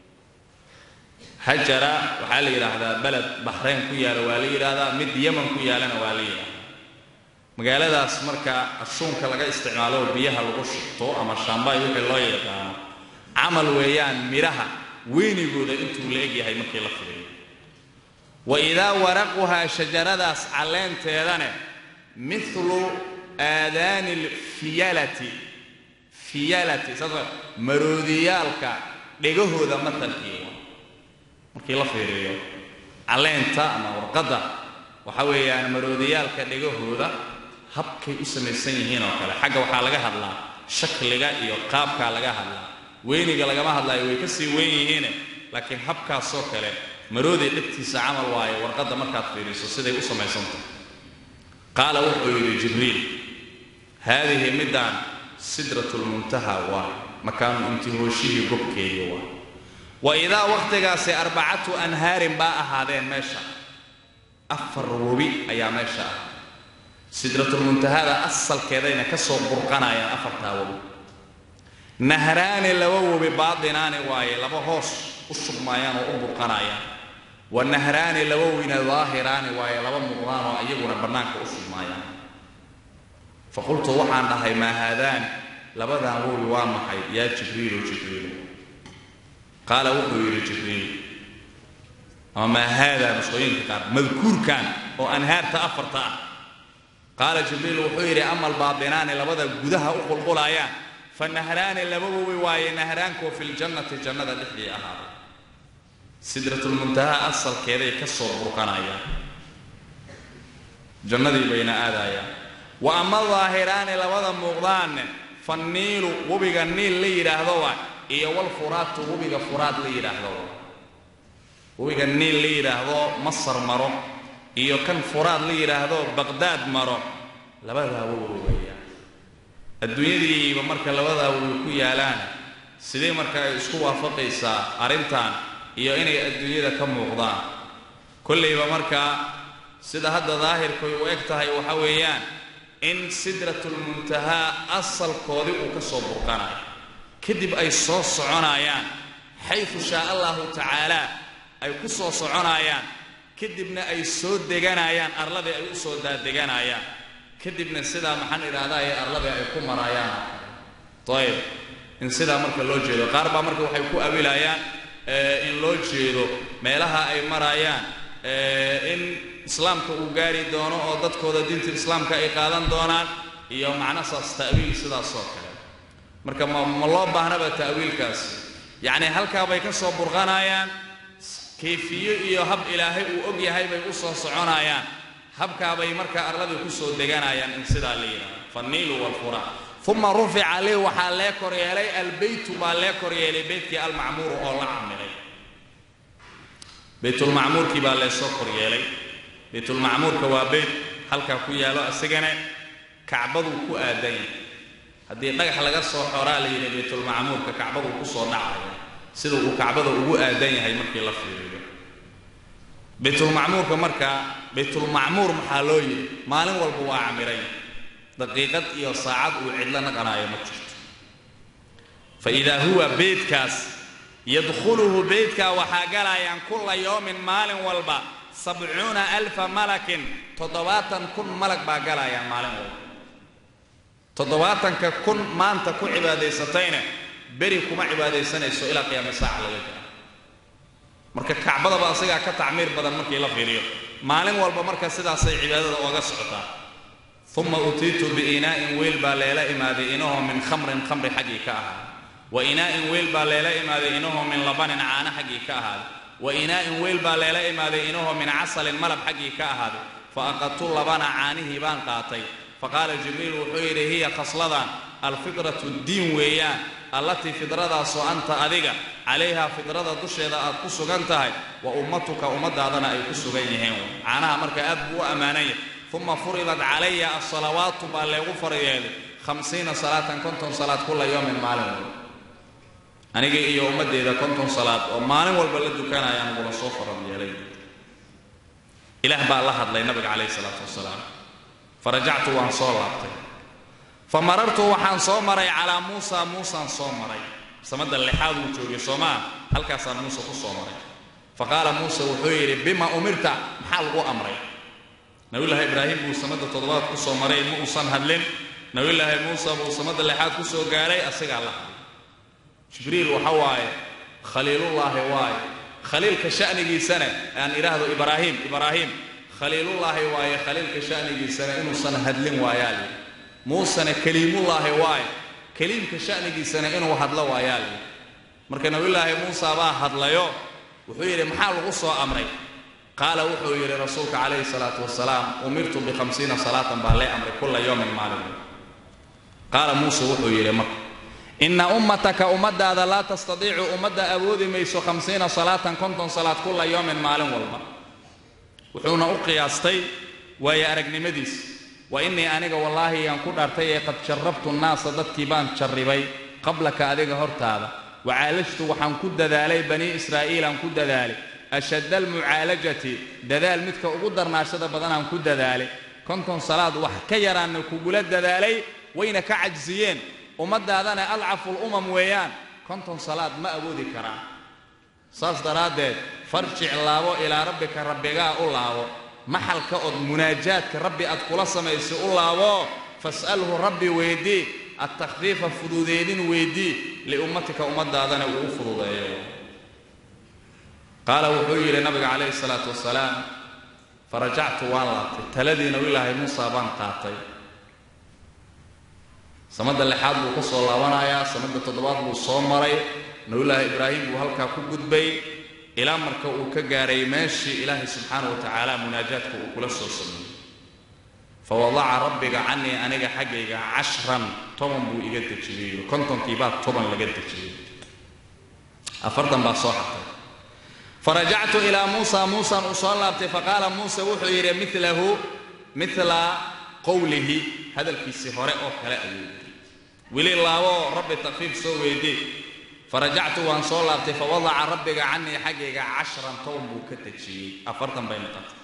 hajara waxaa la yidhaahdaa beled baxrayn ku yaala waa la yidhaahdaa mid yeman ku yaalana waa la yidhaahdaa magaaladaas marka ashuunka laga isticmaalo oo biyaha lagu shubto ama shaambay wixii loo yaqaano camal weeyaan midhaha weynigooda intuu la egyahay markii la fidiyo wa idaa waraquhaa shajaradaas calleenteedane mithlu aadaani alfiyalati fiyalati saas maroodiyaalka dhegahooda matalkii markii la fiiriyo calleenta ama warqadda waxa weeyaan maroodiyaalka dhegahooda habkay u samaysan yihiin oo kale xagga waxaa laga hadlaa shakliga iyo qaabkaa laga hadlaa weyniga lagama hadlaayo way ka sii weyn yihiine laakiin habkaasoo kale maroodii dhegtiisa camal waaye warqadda markaad fiiriso siday u samaysantahay qaala wuxuu yidhi jibriil haadihi middaan sidratulmuntaha waay makaanu intihooshihii gobkeedii waay wa idaa wakhtigaasi arbacatu anhaarin baa ahaadeen meesha afar webi ayaa meesha ah sidratulmuntahada asalkeedayna ka soo burqanayaan afartaa webi nahraani laba webi baadinaani waaye laba hoos u shubmaayaan oo u burqanayaan wa nahraani laba weyna daahiraani waaye laba muuqdaan oo iyaguna bannaanka u shubmaayaan fa qultu waxaan dhahay maa haadaani labadan webi waa maxay yaa jibriilu jibriilu qaala wuxuu yidhi jibriil ama maa haadaa nusqooyinka qaar madkuurkan oo anhaarta afarta ah qaala jibriil wuxuu yidhi ama albaabinaani labada gudaha u qulqulayaan fa nahraani laba webi waaye nahraankuwa fi ljannati jannada dhexdii ahaaday sidratulmuntaha asalkeeday ka soo burqanayaan jannadii bayna aadayaan wa ama daahiraani labada muuqdaanne fa niilu webiga niil la yidhaahdo waa iyo walfuraatu webiga furaad la yidhaahdo waa webiga niil la yidhaahdo masar maro iyo kan furaad la yidhaahdo baqdaad maro labadaa webi weeyaan adduunyadiiba marka labadaa webi ku yaalaan sidee marka ay isku waafaqaysaa arrintan iyo inay adduunyada ka muuqdaan kollayba markaa sida hadda daahirkay u eg tahay waxa weeyaan in sidratulmuntahaa asalkoodii uu ka soo burqanayo kadib ay soo soconayaan xayfu shaa allahu tacaalaa ay ku soo soconayaan kadibna ay soo deganayaan arladii ay u soo daadeganayaan kadibna sidaa maxaan idhahdaa ee arladii ay ku marayaan ayib in sidaa marka loo jeedo qaar baa marka waxay ku awilayaan in loo jeedo meelaha ay marayaan in islaamka uu gaari doono oo dadkooda diinta islaamka ay qaadan doonaan iyo macno saas ta'wiil sidaasoo kale marka ma ma loo baahnaba ta'wiilkaasi yacni halkaa bay ka soo burqanayaan kayfiyo iyo hab ilaahay uu og yahay bay u soo soconayaan habkaabay markaa arladii ku soo deganayaan in sidaa la yidhahdo fanniilu walfura uma rufica lii waxaa lee kor yeelay albeytu baa lee kor yeelay beytkii almacmuuru oo la camilay baytulmacmuurkii baa leesoo kor yeelay baytulmacmuurka waa beyt halkaa ku yaalo isagana kacbaduu ku aadan yahay haddii dhagax laga soo xoraa la yidhi baytulmacmuurka kacbaduu ku soo dhacaya sida uu kacbada ugu aadan yahay markii la fiiriyo baytulmacmuurka markaa baytulmacmuur maxaa loo yidhi maalin walba waa camiray daqiiqad iyo saacad uu cidlo naqanaayo ma jirto fa idaa huwa beytkaas yadkhuluhu beytkaa waxaa galayaan kulla yowmin maalin walba sabcuuna alfa malakin toddobaatan kun malag baa galayaan maalin walba toddobaatanka kun maanta ku cibaadaysatayna beri kuma cibaadaysanayso ilaa qiyaama saaca laga gaaro marka kacbadaba asigaa ka tacmiir badan markii la fiiriyo maalin walba marka sidaasay cibaadada ooga socotaa uma utiitu biinaa'in weyl baa leela imaaday inahoo min khamrin khamri xaggii ka ahaaday wa inaa'in weyl baa leela imaaday inahoo min labanin caano xaggii ka ahaaday wa inaa'in weyl baa leela imaaday inahoo min casalin malab xaggii ka ahaaday fa aqadtu labana caanihii baan qaatay faqaala jibriil wuxuu yidhi hiya khasladan alfidratu diin weeyaan allatii fidradaasoo anta adiga calayhaa fidrada dusheeda aad ku sugan tahay wa ummatuka ummadaadana ay ku sugan yihiin caanaha marka aad buu u ammaananya uma furidat calaya asalawaatu baa leegu faryeelay hamsiina salaatan konton salaad kula yowmin maalin walba aniga iyo ummaddeeda konton salaad oo maalin walba la dukanayaan ugula soo faran yeelay ilaah baa la hadlay nabiga calayhi salaatu wasalaam farajactu waan soo laabtay fa marartu waxaan soo maray calaa muusa muusaan soo maray samada lixaad uu joogay soomaa halkaasaan muuse ku soo maray fa qaala muuse wuxuu yidhi bima umirta maxaa lagu amray nabiyullaahi ibraahim buu samada toddobaad ku soo maray ma uusan hadlin nabiyullaahi muuse buu samada lixaad ku soo gaaray asigaa la hadlay jibriil waxa waaye khaliilullaahi waaye khaliilka sha'nigiisana aan idhaahdo ibraahim ibraahim khaliilullaahi waaye khaliilka sha'nigiisana inuusan hadlin waayaa lii muusena keliimullaahi waaye keliimka sha'nigiisana inuu hadlo waayaa lii marka nabiyullaahi muusa baa hadlayo wuxuu yidhi maxaa lagu soo amray qaala wuxuu yidhi rasuulka calayhi salaatu wasalaam umirtu bikhamsiina salaatan baa lee amray kulla yowmin maalin qaala muuse wuxuu yidhi marka inna ummataka ummadaada laa tastadiicu ummadda awoodi mayso hamsiina salaatan konton salaad kulla yoomin maalin walba wuxuuna u qiyaastay waayo aragnimadiis wa innii aniga wallaahi yaan ku dhaartay ee qad jarrabtu nnaasa dadkii baan jarribay qablaka adiga hortaada wacaalajtu waxaan ku dadaalay banii israa'iilaan ku dadaalay ashadda almucaalajati dadaal midka ugu darnaashada badanaan ku dadaalay konton salaad wax ka yaraanna kugula dadaalay wayna ka cajsiyeen ummadaadana adcaful umam weeyaan konton salaad ma awoodi karaan saas daraaddeed farjic laabo ilaa rabbika rabbigaa u laabo maxalka ood munaajaadka rabbi aad kula samaysay u laabo fas'alhu rabbi weydii adtakhfiifa fududeedin weydii liummatika ummadaadana uu u fududeeyo qaala wuxuu yidhi nabiga calayhi salaatu wasalaam farajactu waan laabtay taladiina ilaahay muusa baan qaatay samada lixaad buu ka soo laabanayaa samada toddobaad buu soo maray nabiyullaahi ibraahim buu halkaa ku gudbay ilaa marka uu ka gaaray meeshii ilaahay subxaana wa tacaala munaajaadka uu kula soo sameeyey fawadaca rabbiga canii aniga xaggayga cashran toban buu iga dejiyey kontonkii baa toban laga dejiyey afartan baa soo xartay farajactu ilaa muusa muusaan uu soo laabtay faqaala muuse wuxuu yidhi milahu mila qowlihi hadalkiisii hore oo kale ayuu yidhi weli laaboo rabbi takfiif soo weydii farajactu waan soo laabtay fawadaca rabbiga canii xaggayga cashran toban buu ka dejiyey afartan bay noqotay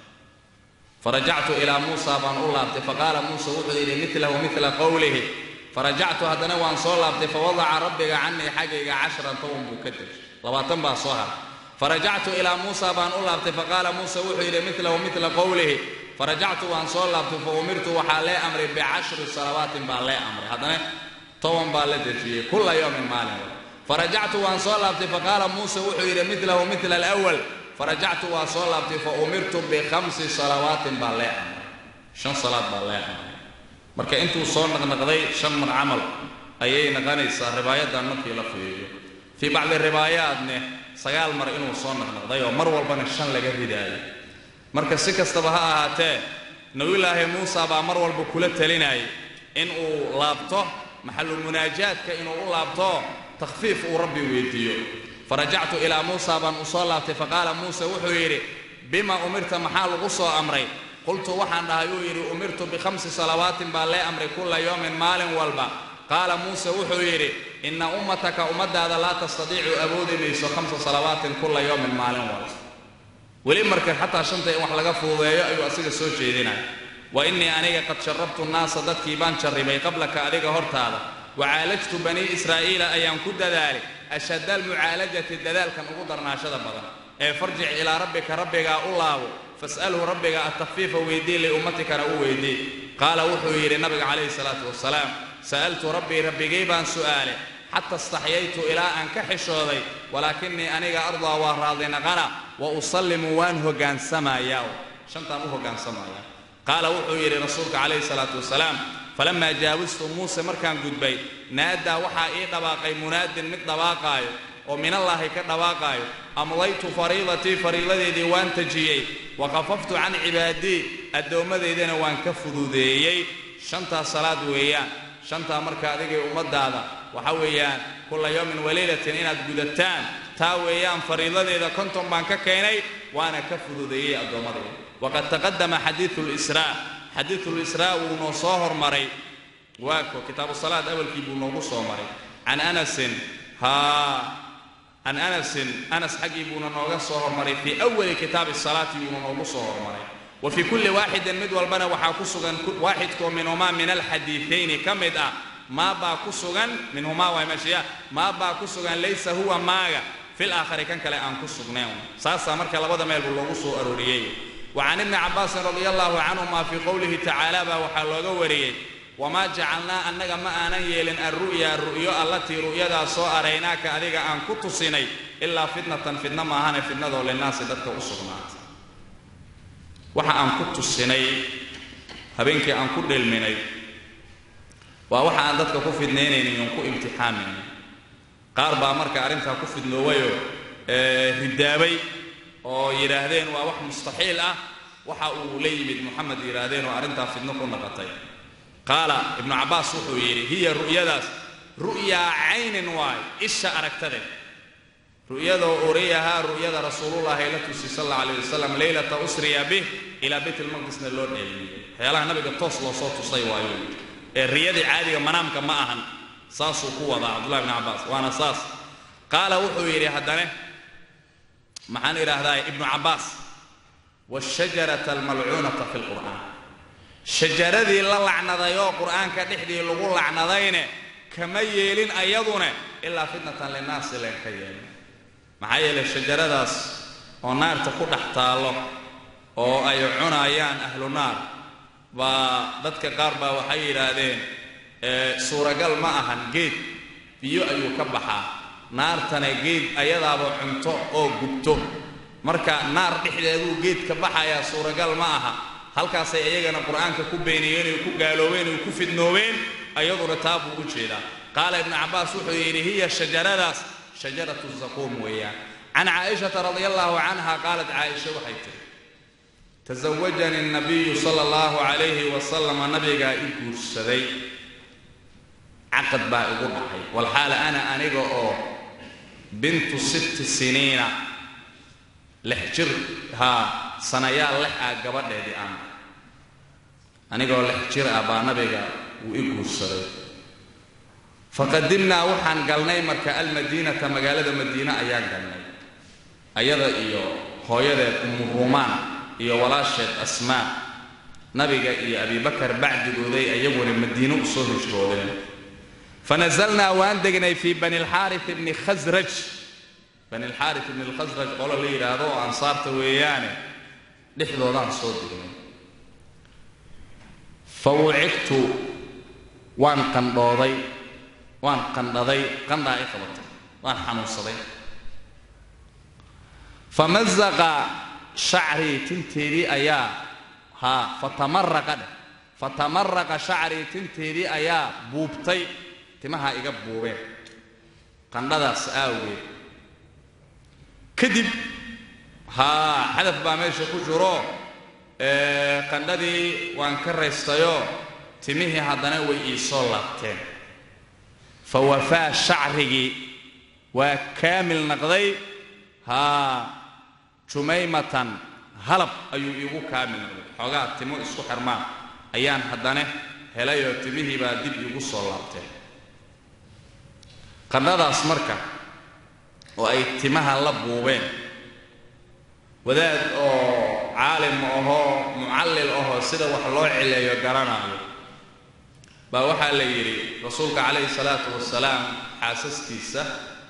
farajactu ilaa muusa baan u laabtay faqaala muuse wuxuu yidhi milahu mila qowlihi farajactu haddana waan soo laabtay fawadaca rabbiga canii xaggayga cashran toban buu ka dejiyey labaatan baa soo haray farajactu ilaa muusa baan u laabtay faqaala muuse wuxuu yidhi milahu mila qowlihi farajactu waan soo laabtay fa umirtu waxaa lee amray bicashri salawaatin baa lee amray haddana toban baa la dejiyey kulla yowmin maalin farajactu waan soo laabtay faqaala muuse wuxuu yidhi milahu mila alwal farajactu waan soo laabtay fa umirtu bikhamsi salawaatin baa lee amray shan salaad baa lee amray marka intuu soo naqnaqday shan mar camal ayay naqanaysaa ribaayaddan markii la fiiriyo fii bacdi ribaayaatne sagaal mar inuu soo naqnaqday oo mar walbana shan laga ridaayo marka si kastaba ha ahaatee nabiyulaahi muusa baa mar walba kula talinayay in uu laabto maxalu munaajaadka inuu u laabto takhfiif uu rabbi weydiiyo farajactu ilaa muusa baan u soo laabtay faqaala muuse wuxuu yidhi bima umirta maxaa lagu soo amray qultu waxaan dhahay uu yidhi umirtu bikhamsi salawaatin baa lee amray kulla yowmin maalin walba qaala muuse wuxuu yidhi inna ummataka ummadaada laa tastadiicu awoodi mayso khamsa salawaatin kulla yowmin maalin walba weli marka xataa shanta in wax laga fududeeyo ayuu asiga soo jeedinaya wa innii aniga qad jarrabtu nnaasa dadkii baan jarribay qablaka adiga hortaada wacaalajtu banii israa'iila ayaan ku dadaalay ashadda almucaalajati dadaalkan ugu darnaashada badan ee farjic ilaa rabbika rabbigaa u laabo fas'alhu rabbiga attakfiifa weydii liummatikana u weydii qaala wuxuu yidhi nabiga calayhi salaatu wasalaam sa'altu rabbii rabbigay baan su'aalay xata istaxyaytu ilaa aan ka xishooday walaakinii aniga ardaa waa raadinaqana wa usallimu waan hogaansamayaa shantaan u hogaansamayaa qaala wuxuu yidhi rasuulka calayhi salaatu wasalaam falamaa jaawastu muuse markaan gudbay naadaa waxaa ii dhawaaqay munaadin mid dhawaaqaayo oo minallaahi ka dhawaaqaayo amdaytu fariidatii fariidadeedii waan tajiyey wa khafaftu can cibaadii addoommadeydana waan ka fududeeyey shantaas salaad weeyaan shantaa marka adigay ummadaada waxa weeyaan kulla yowmin waliilatin inaad gudataan taa weeyaan fariidadeeda konton baan ka keenay waana ka fududeeyey addoommadayda waqad taqadama xadiidu lisraa xadiidu lisraa wuu noo soo hormaray waako kitaabu salaad awalkii buu noogu soo maray can anasin haa can anasin anas xaggii buuna nooga soo hormaray fii awali kitaabi salaati buuna noogu soo hormaray wa fii kulli waaxidin mid walbana waxaa ku sugan waaxidkoo minhumaa min alxadiiayni ka mid ah maa baa ku sugan minhumaa waa meeshiya maa baa ku sugan laysa huwa maaga fil aakhari kan kale aan ku sugnayn saasaa marka labada meel buu loogu soo arooriyey wa can ibni cabbaasin radia allahu canhuma fii qowlihi tacaala baa waxaa looga wariyey wamaa jacalnaa annaga ma aanan yeelin alru'ya ru'yo allatii ru'yadaa soo araynaaka adiga aan ku tusinay ilaa fitnatan fidna maahane fidnadoo linnaasi dadka u sugnaata waxa aan ku tusinay habeenkii aan ku dhelminay waa waxa aan dadka ku fidnaynaynin oon ku imtixaamaynin qaar baa marka arrintaa ku fidnoowayoo ridaabay oo yidhaahdeen waa wax mustaxiil ah waxa uu la yimid moxamed yidhaahdeen oo arrintaa fidno ku naqatay qaala ibnu cabbaas wuxuu yidhi hiya ru'yadaas ru'yaa caynin waayo isha aragtadeed ru'yadoo uriyahaa ru'yada rasuulullaahi la tusi sal alla alayh wasalam leylata usriya bih ilaa bayt almaqdisna loo dheelmiyey waxyaalaha nabiga toos loo soo tusay waayo ee riyadii caadiga manaamka ma ahan saasuu ku wadaa cabdullahi bni cabbaas waana saas qaala wuxuu yidhi haddane maxaan idhaahdaa ibnu cabbaas washajarata almalcuunata fi lqur'aan shajaradii la lacnadayoo qur'aanka dhexdii lagu lacnadayne kama yeelin ayadune ilaa fitnatan linnaasi leen ka yeelin maxaa yeelay shajaradaas oo naarta ku dhex taallo oo ay cunayaan ahlu naar baa dadka qaar baa waxay yidhaahdeen suuragal ma ahan geed biyo ayuu ka baxaa naartana geed ayadaaba cunto oo gubto marka naar dhexdeeduu geed ka baxayaa suuragal ma aha halkaasay iyagana qur'aanka ku beeniyeen oy ku gaaloobeen oy ku fidnoobeen ayaduna taa buu u jeedaa qaala ibnu cabbaas wuxuu yidhi hiya shajaradaas shajaratu zaquum weeyaan can caaishata radia allahu canha qaalat caaisha waxay tiri tasawajanii nabiyu sala allahu calayhi wasalama nabigaa i guursaday caqad baa igu dhacay walxaala ana aniga oo bintu sitti siniina lix jir haa sanayaal lix ah gabadheedii aan anigoo lix jir ah baa nabiga wuu i guursaday faqadimnaa waxaan galnay marka almadiinata magaalada madiine ayaan galnay ayada iyo hooyadeed umu ruumaan iyo walaasheed asmaa nabiga iyo abibakar bacdigooday ayaguna madiine u soo hijroodeen fanazalnaa waan degnay fii bani lxaarit bni khasraj bani lxaarit ibni lkhasraj qolo la yidhaahdo oo ansaarta weeyaane dhexdoodaan soo degnay fa wucigtu waan qandhooday waan qandhaday qandhaa i qabatay waan xanuunsaday famazaqa shacrii tinteedii ayaa haa fatamaraqa dheh fatamaraqa shacrii tinteedii ayaa buubtay timaha iga buubeen qandhadaas aawgeed kadib haa xadaf baa meesha ku jiro qandhadii waan ka raystayoo timihii haddana way ii soo laabteen fa wafaa shacrigii waa kaamil naqday haa jumaymatan halab ayuu iigu kaamil naqday xoogaa timo isku xirmaan ayaan haddana helayoo timihii baa dib iigu soo laabteen qandhadaas marka oo ay timaha la buubeen wadaad oo caalim ahoo mucallil ahoo sida wax loo cileeyo garanaayo baa waxaa la yidhi rasuulka calayhi salaatu wasalaam xaasaskiisa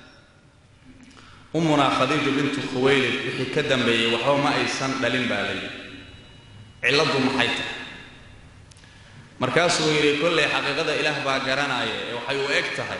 ummunaa khadiiju bintu khuwaylid wixii ka dambeeyey waxba ma aysan dhalin baa la yidhi cilladdu maxay tahay markaasuu yidhi kollay xaqiiqada ilaah baa garanaya ee waxay u eg tahay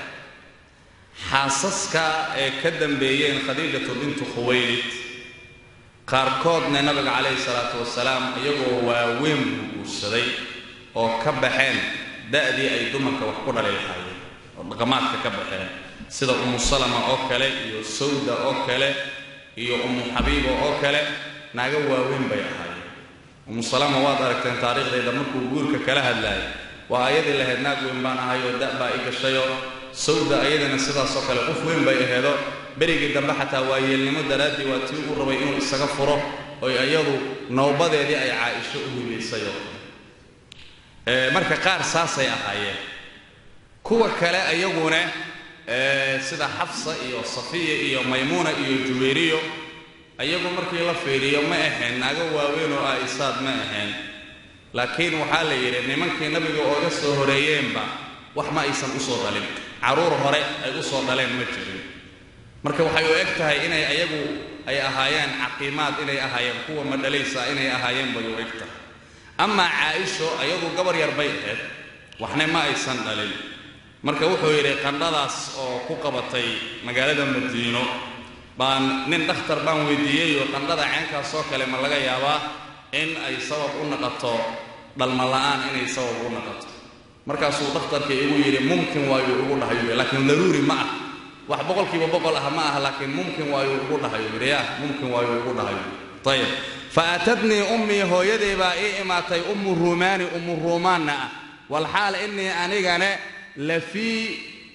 xaasaska ee ka dambeeyeen khadiijatu bintu khuwaylid qaarkoodna nabiga calayhi salaatu wasalaam iyagoo waaweyn buu guursaday oo ka baxeen da'dii ay dumarka wax ku dhali lahaayeen oo dhaqamaadka ka baxeen sida umu salama oo kale iyo sawda oo kale iyo umu xabiiba oo kale naaga waaweyn bay ahaayeen umu salama waad aragteen taariikhdayda markuu guurka kala hadlaayay waa ayadii lahayd naag weyn baan ahay oo da' baa i gashayoo sawda ayadana sidaasoo kale qof weyn bay aheedo berigii dambe xataa waa yeelnimo daraaddii waa tii u rabay inuu isaga furo oy iyadu nowbadeedii ay caaisho u hibaysay oo kale marka qaar saasay ahaayeen kuwa kale ayaguna sida xafsa iyo safiya iyo maymuuna iyo juwayriyo ayagu markii la fiiriyo ma ahayn naago waaweyn oo aa'isaad ma ahayn laakiin waxaa la yidhi nimankii nabiga ooga soo horeeyeenba wax ma aysan u soo dhalin carruur hore ay u soo dhaleen ma jirin marka waxay u eg tahay inay ayagu ay ahaayeen caqiimaad inay ahaayeen kuwa madhalaysa inay ahaayeen bay u eg tahay amaa caaisho ayadu gabar yar bay ahayd waxna ma aysan dhalin marka wuxuu yidhi qandhadaas oo ku qabatay magaalada madiino baan nin dhakhtar baan weydiiyeyoo qandhada ceenkaasoo kale ma laga yaabaa in ay sabab u naqato dhalma la'aan inay sabab u naqato markaasuu dhakhtarka igu yidhi mumkin waayuu igu dhahayu laakiin daruuri ma ah wax boqolkiiba boqol ah ma ah laakiin mumkin waayuu igu dhahayu yidhi ya mumkin waayuu igu dhahayu ayib fa aatadnii ummii hooyaday baa ii imaatay ummu ruumaani ummu ruumaanna ah walxaal innii anigane la fii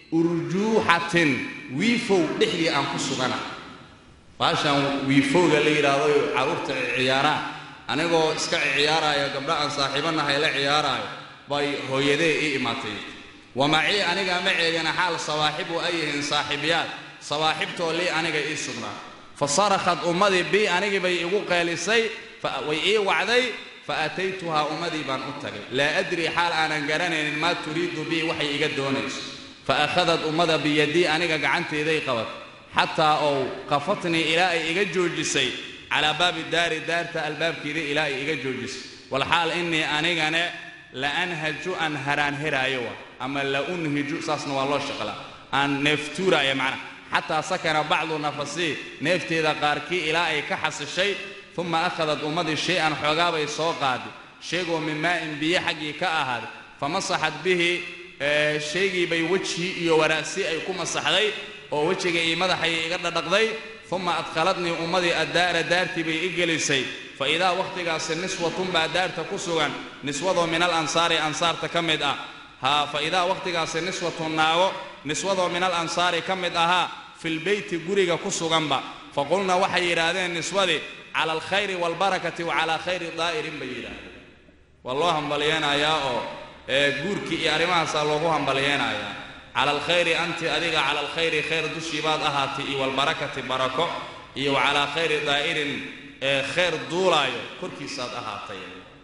urjuuxatin wiifow dhexdii aan ku sugana baashaan wiifowga la yidhaahdo carruurta ciyaaraan anigoo iska ciyaaraayo gabdha aan saaxiibanahay la ciyaaraayo bay hooyadee ii imaatay wamacii aniga maceegana xaal sawaaxibu ay yihiin saaxiibyaad sawaaxibtoo lii aniga ii sugnaa fa sarakhad ummadii bii anigii bay igu qeelisay way ii wacday fa ataytuhaa ummadii baan u tagay laa adrii xaal aanan garanaynin maa turiidu bii waxay iga doonayso fa akhadad ummada biyadii aniga gacanteeday qabat xataa ou qafatnii ilaa ay iga joojisay calaa baabi daari daarta albaabkeedii ilaa ay iga joojisay walxaal innii anigane la anhaju aan haraanheraayo wa ama la unhiju saasna waa loo shaqlaa aan neeftuuraayo macnaha xataa sakana bacdu nafasii neefteeda qaarkii ilaa ay ka xasishay uma akhadad ummadii shay-an xoogaabay soo qaaday sheegoo min maa'in biyo xaggii ka ahaaday fa masaxad bihi shaygiibay wejhii iyo waraasi ay ku masaxday oo wejiga iyo madaxay iga dhadhaqday uma adkhaladnii ummadii addaara daartii bay i gelisay fa idaa wakhtigaasi niswatun baa daarta ku sugan niswadoo min al ansaari ansaarta ka mid ah haa fa idaa wakhtigaasi niswatun naago niswadoo min al ansaari ka mid ahaa filbeyti guriga ku suganba fa qulna waxay yidhaahdeen niswadii cala alkhayri waalbarakati wa calaa khayri daa'irin bay yidhaahdeen waa loo hambalyeenayaa oo guurkii iyo arrimahaasaa loogu hambalyeenayaa cala alkhayri anti adiga cala alkhayri khayr dushii baad ahaatay iyo walbarakati barako iyo wa calaa khayri daa'irin ee khayr duulaayo korkiisaad ahaatay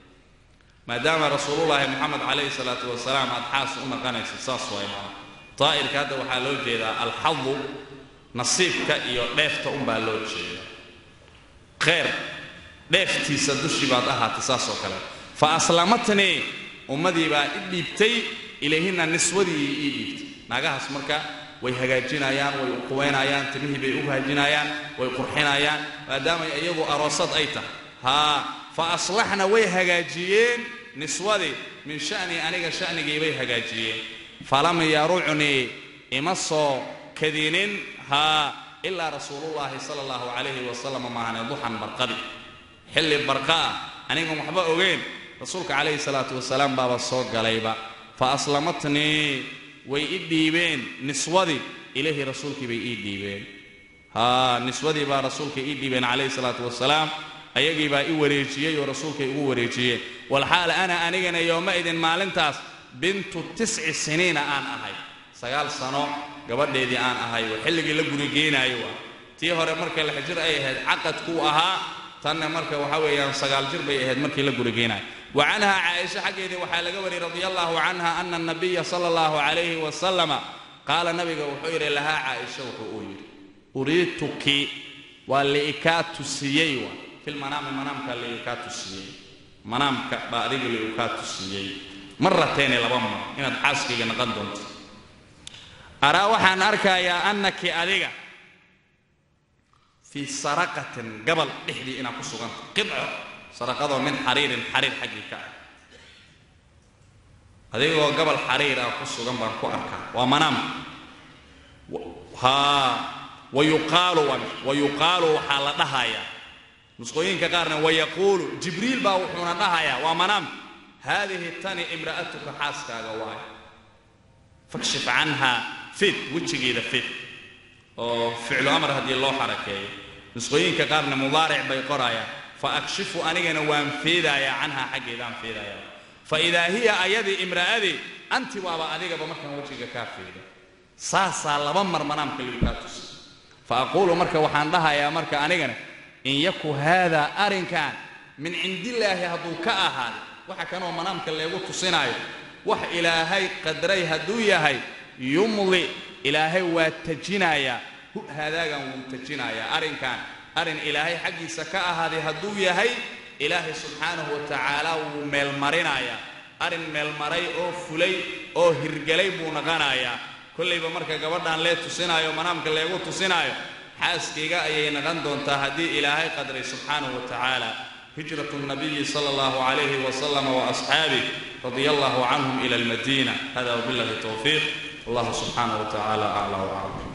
maadaama rasuulullaahi moxamed calayhi salaatu wasalaam aad xaas u naqanaysid saas waay maa daa'irka hadda waxaa loo jeedaa alxadu nasiibka iyo dheefta unbaa loo jeedaa khayr dheeftiisa dushii baad ahaatay saas oo kale fa aslamatnii ummadii baa i dhiibtay ilayhina niswadii ii dhiibtay naagahaas marka way hagaajinayaan way uquwaynayaan timihii bay u haajinayaan way qurxinayaan maadaamay iyagu aroosad ay tahay haa fa aslaxna way hagaajiyeen niswadii min sha'nii aniga sha'nigii bay hagaajiyeen falam yarucnii ima soo kadinin haa ilaa rasuulullaahi sala allahu calayhi wasalam maahane duxan barqadi xilli barqa ah anigan waxba ogeyn rasuulka calayhi salaatu wasalaam baaba soo galayba fa aslamatnii way i dhiibeen niswadii ilaahi rasuulkii bay ii dhiibeen haa niswadii baa rasuulka ii dhiibeen calayhi salaatu wasalaam ayagii baa i wareejiyey oo rasuulkay ugu wareejiyeen walxaal ana anigana yooma idin maalintaas bintu tisci siniina aan ahay sagaal sano gabadheedii aan ahay oo xilligii la gurigeenaayo waa tii hore marka lixjir ay ahayd caqadkuu ahaa tanna marka waxa weeyaan sagaal jir bay ahayd markii la gurigeenaayo wa canha caaisha xaggeedii waxaa laga wariyey radia allahu canha ana anabiya sala allahu calayhi wasalama qaala nabiga wuxuu yidhi lahaa caaisha wuxuu uu yidhi uriituki waa liikaa tusiyey waa filmanaami manaamka liikaa tusiyey manaamka baa adiga liikaa tusiyey marateeni laba mar inaad xaaskayga naqan doonto araa waxaan arkayaa annaki adiga fii saraqatin gabal dhexdii inaad ku suganta qidco saraqadoo min xariirin xariir xaggii ka ah adigoo gabal xariir ah ku sugan baan ku arkaa waa manaam haa wayuqaalu wayuqaalu waxaa la dhahayaa nusqooyinka qaarna wayaquulu jibriil baa wuxuuna dhahayaa waa manaam haadihi tani imra'atuka xaaskaaga waayo fakshif canha fid wejigeeda fid oo ficlu amar haddii loo xarakeeyo nusqooyinka qaarna mudaaric bay qorayaan fa akshifu anigana waan feedayaa canhaa xaggeedaan feedayaa fa idaa hiya ayadii imra'adii anti waaba adigaba markaan wejiga kaa feeda saasaa laba mar manaamka ligu kaa tusi fa aquulu marka waxaan dhahayaa marka anigana in yaku haadaa arrinkan min cindillaahi hadduu ka ahaaday waxa kanoo manaamka leegu tusinaayo wax ilaahay qadray hadduu yahay yumli ilaahay waa tajinayaa hu haadaagan wuu tajinayaa arrinkan arrin ilaahay xaggiisa ka ahaaday hadduu yahay ilaahay subxaanahu wa tacaala wuu meelmarinayaa arrin meelmaray oo fulay oo hirgelay buu naqanayaa kollayba marka gabadhan lee tusinaayo manaamka leegu tusinaayo xaaskayga ayay naqan doontaa haddii ilaahay qadray subxaanahu wa tacaala هجرة النبي صلى الله عليه وسلم وأصحابه رضي الله عنهم إلى المدينة هذا وبالله التوفيق الله سبحانه وتعالى أعلى وأعلم